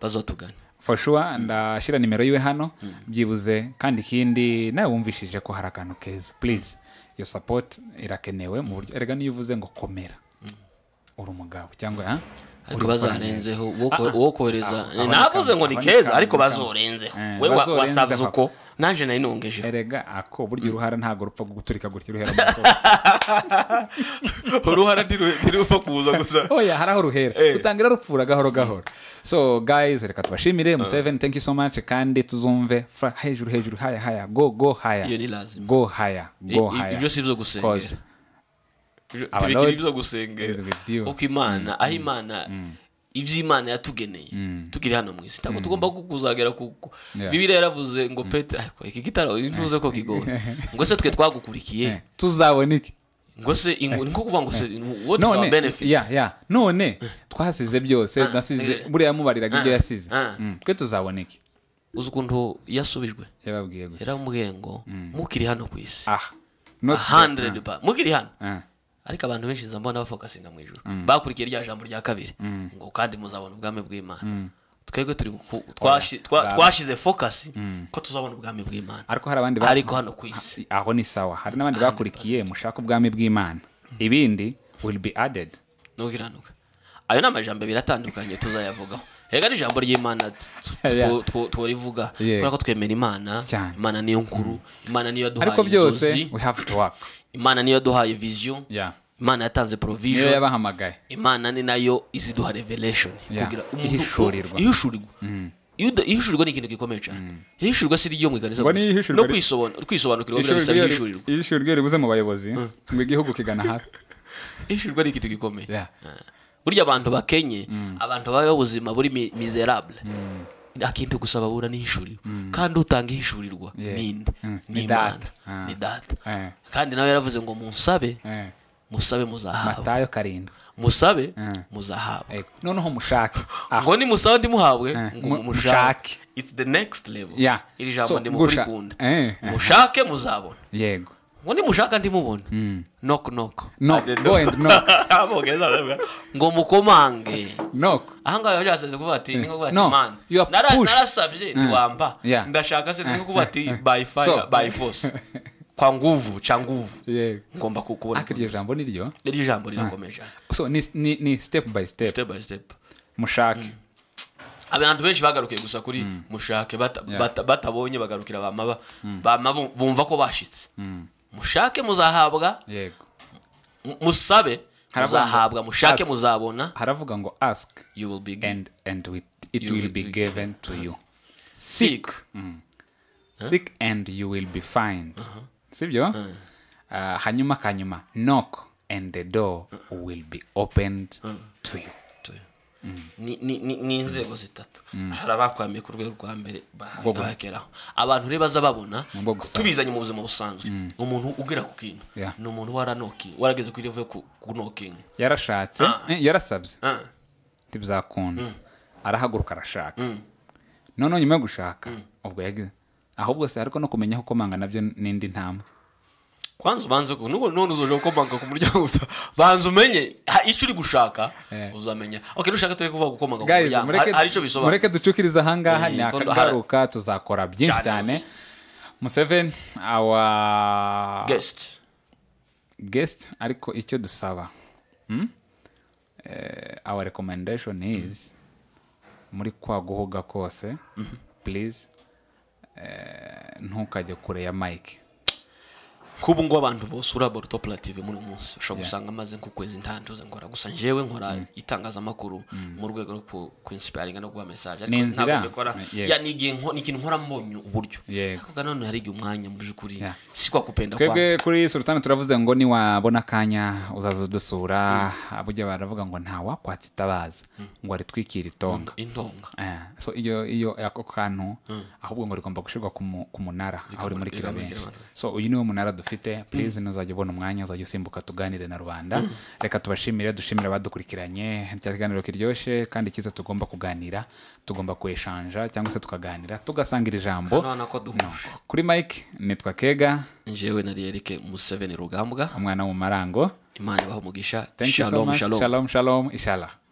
S2: bazatugana
S1: for sure ndashyira nimero yiwe hano byibuze kandi ikindi nawe wumvishije ko hari akantu keza please iyo support irakenewe mu buryo erega niyo uvuze ngo komera uri umugabo cyangwa ha?
S2: ariko
S1: Uri gukora neza.
S2: bazarenzeho uwo ko- uwo kohereza
S1: Ah, ah.
S2: navuze ngo ni
S1: Aboneka-
S2: keza ariko
S1: aboneka-
S2: bazorenzeho
S1: Eh,
S2: we wa-
S1: bazorenzeho.
S2: wasavye uko naje nari nongeje
S1: erega ako burya uruhara ntabwo rupfa guturika gutya uruhera mu musozi.
S2: uruhara ntirupfa kuza gusa
S1: oya hari aho ruhera utangira rupfura gahoro gahoro so guys reka tubashimire museveni thank you so much kandi tuzumve fra- hejuru hejuru haya haya go go
S2: iyo
S1: haya
S2: ni lazima
S1: go haya go
S2: I- i-
S1: haya
S2: ibyo si
S1: Cause
S2: ibyo gusengera Ibyo-
S1: our
S2: tubikira
S1: Lord
S2: ibyo
S1: is
S2: gusengera
S1: with you.
S2: kuko imana aho imana ibyo imana yatugeneye tukiri hano mu isi ntabwo tugomba ku- kuzagera ku ku-
S1: Yeah.
S2: bibiliya yaravuze ngo petero ariko iki gitaro bivuze ko kigoye ngo se twe twagukurikiye
S1: tuzabona iki
S2: ngo se ingu- ni ko kuvuga ngo se what is our
S1: none
S2: benefit
S1: ya ya none twasize byose nasize
S2: eh.
S1: buriya yamubariraga ibyo yasize
S2: ah.
S1: Mm, twe tuzabona iki
S2: uzi ukuntu yasubijwe
S1: yababwiye gutya
S2: yaramubwiye ngo mukiri hano ku isi
S1: ah not
S2: 100 ba mukiri hano
S1: Ah.
S2: ariko abantu benshi nza mbona bafokasinga mu ijoro bakurikiye rya jambo rya kabiri ngo kandi muzabona ubwami bw'imana twebwe turi ku- twashi- twa- twashize fokasi ko tuzabona ubwami bw'imana
S1: ariko hari abandi ba-
S2: ariko hano ku isi
S1: aho ni sawa hari n'abandi bakurikiye mushaka ubwami bw'imana ibindi will be added
S2: ntugiranuka ayo ni amajambo abiri atandukanye tuzayavugaho reka n'ijambo ry'imana tu- tu-
S1: Yeah.
S2: tu- tu- tworivuga
S1: Yeah.
S2: kubera ko twemera imana
S1: Cyane.
S2: imana niyo nkuru imana niyo yaduhaye
S1: ariko byose
S2: inzozi
S1: we have to work
S2: imana niyo yaduhaye vision
S1: Yeah.
S2: imana yatanze
S1: niyo
S2: provision
S1: yabahamagaye
S2: imana ni nayo iziduha revelation
S1: Yeah.
S2: kugira
S1: Ihishurirwa.
S2: ihishurirwa Iyo uda- ihishurirwa ni ikintu gikomeye cyane ihishurirwa si ryo mu ikanisa
S1: Ngo
S2: gusa.
S1: ni ihishurirwa
S2: no
S1: ri-
S2: kwisobanura kwisobanukirwa biriya bisaba ihishurirwa
S1: ishuri ryo ribuze mu bayobozi ngo igihugu kigana hafi
S2: ihishurirwa ni ikintu gikomeye
S1: Yeah.
S2: Ah. burya abantu bakenye abantu babaho ubuzima buri mi- miserable akindi gusaba abura n'ihishuriro kandi utanga ihishurirwa
S1: Yeah.
S2: ninde
S1: Mm.
S2: ni
S1: Ni
S2: imana
S1: data. Ah.
S2: ni data
S1: Eh.
S2: kandi nawe yaravuze ngo munsabe
S1: Eh.
S2: musabe muzahabwa
S1: matayo karindwi
S2: musabe
S1: Mm.
S2: muzahabwa
S1: Ego. noneho mushake aho
S2: ngo ni musabe ndi muhabwe
S1: Eh,
S2: ngo
S1: mu-
S2: mumushake
S1: mushake.
S2: it's the next level
S1: Yeah.
S2: iri
S1: So,
S2: jambo ndi
S1: gusha-
S2: mukurikunda
S1: Eh, eh.
S2: mushake muzabona
S1: yego
S2: ngo ni mushaka ndi mubona knock knock
S1: No,
S2: Ade-
S1: go and knock.
S2: Abogeza baravuga, ngo mukomange
S1: noko
S2: ahangaha yaje aseze kuvuga ati ni nko kuvuga ati
S1: No,
S2: man
S1: you are
S2: nara-
S1: pushed."
S2: narasabye ntiwamba
S1: Yeah.
S2: ndashaka se ni nko kuvuga ati by fire
S1: So-
S2: by force kwa nguvu cha nguvu
S1: yego
S2: ngomba ku- kubona
S1: ariko iryo jambo ni ryo
S2: iryo jambo rirakomeje
S1: so ni, ni, ni step by step
S2: step by step
S1: mushake
S2: abantu benshi bagarukiye gusa kuri mushake bata- bata- batabonye bagarukira bamaba bama bu- bumva ko bashitse mushake muzahabwa
S1: yego
S2: mu- musabe
S1: Haravuga ngo
S2: muzahabwa mushake
S1: ask.
S2: muzabona
S1: haravuga ngo ask
S2: you will be given.
S1: and, and with, it
S2: You
S1: will
S2: will
S1: be
S2: be-
S1: given to you
S2: seek
S1: seek and you will be fined sibyo Ah, hanyuma kanyuma knock and the door will be opened to you
S2: to you. Ni- ni- ni ni inzego zitatu hari abakwamiye ku rwego rwa mbere ba- bageraho abantu rero baza babona
S1: bwo gusaba.
S2: tubizanye mu buzima busanzwe umuntu ugera ku kintu
S1: Yeah.
S2: ni umuntu waranoki warageze ku level yo ku- kunokinga
S1: yarashatse eh, yarasabye
S2: Ah.
S1: ntibizakunda arahaguruka arashaka noneho nyuma yo gushaka ubwo yagize ahubwo se ariko no kumenya aho komanga nabyo n'indi ntambwe
S2: kwanza ubanze ko nubwo none uzoje gukomanga ku muryango gusa banza umenye ha- icyo uri gushaka uzamenya okay nushaka turi kuvuga gukomanga ku
S1: Guys,
S2: muryango
S1: mureke-
S2: hari- hari icyo bisobanura
S1: mureke ducukirize ahangaha
S2: Eh,
S1: ni
S2: kondo-
S1: akagaruka tuzakora byinshi
S2: Cyane.
S1: cyane museveni awa
S2: guest
S1: guest ariko icyo dusaba hmm? eh, our recommendation is muri kwa guhuga kose please eh, ntukajye kure ya mike
S2: kubu ngo abantu bose uri aborto plative muri uyu munsi ushobora gusanga amaze nk'ukwezi ntantuze nkora gusa njyewe nkora itangazamakuru mu rwego rwo ku- ku inspiringa no guha mesaje
S1: Ni inzira.
S2: mbikora
S1: Yeah.
S2: ya ni igihe nko- ni ikintu nkora mbonye uburyo
S1: Yego.
S2: ariko none hari igihe umwanya mu by'ukuri
S1: Yeah.
S2: si kwa kupenda kwa
S1: twebwe kuri sultani turavuze ngo niwabona akanya uzaza udusura burya baravuga ngo nta wakwatsa itabaza ngo aritwikire itonga
S2: indonga
S1: Eh, so iyo iyo ako kantu ahubwo ngo rigomba gushyirwa ku mu- ku munara aho rimurikira
S2: rikamurikira
S1: benshi
S2: abantu.
S1: so uyu niwo munara dufite please nuzajya ubona umwanya uzajya usimbuka tuganire na rubanda reka tubashimire dushimire abadukurikiranye rya kiganiro kiryoshye kandi cyiza tugomba kuganira tugomba kweshanja cyangwa se tukaganira tugasanga iri jambo
S2: none ko duhuje
S1: kuri mike nitwa kega
S2: njyewe nari erike museveni rugambwa
S1: umwana wo mu marango
S2: imana ibaha umugisha
S1: thank you so
S2: shalom
S1: much
S2: shalom
S1: shalom shalom ishala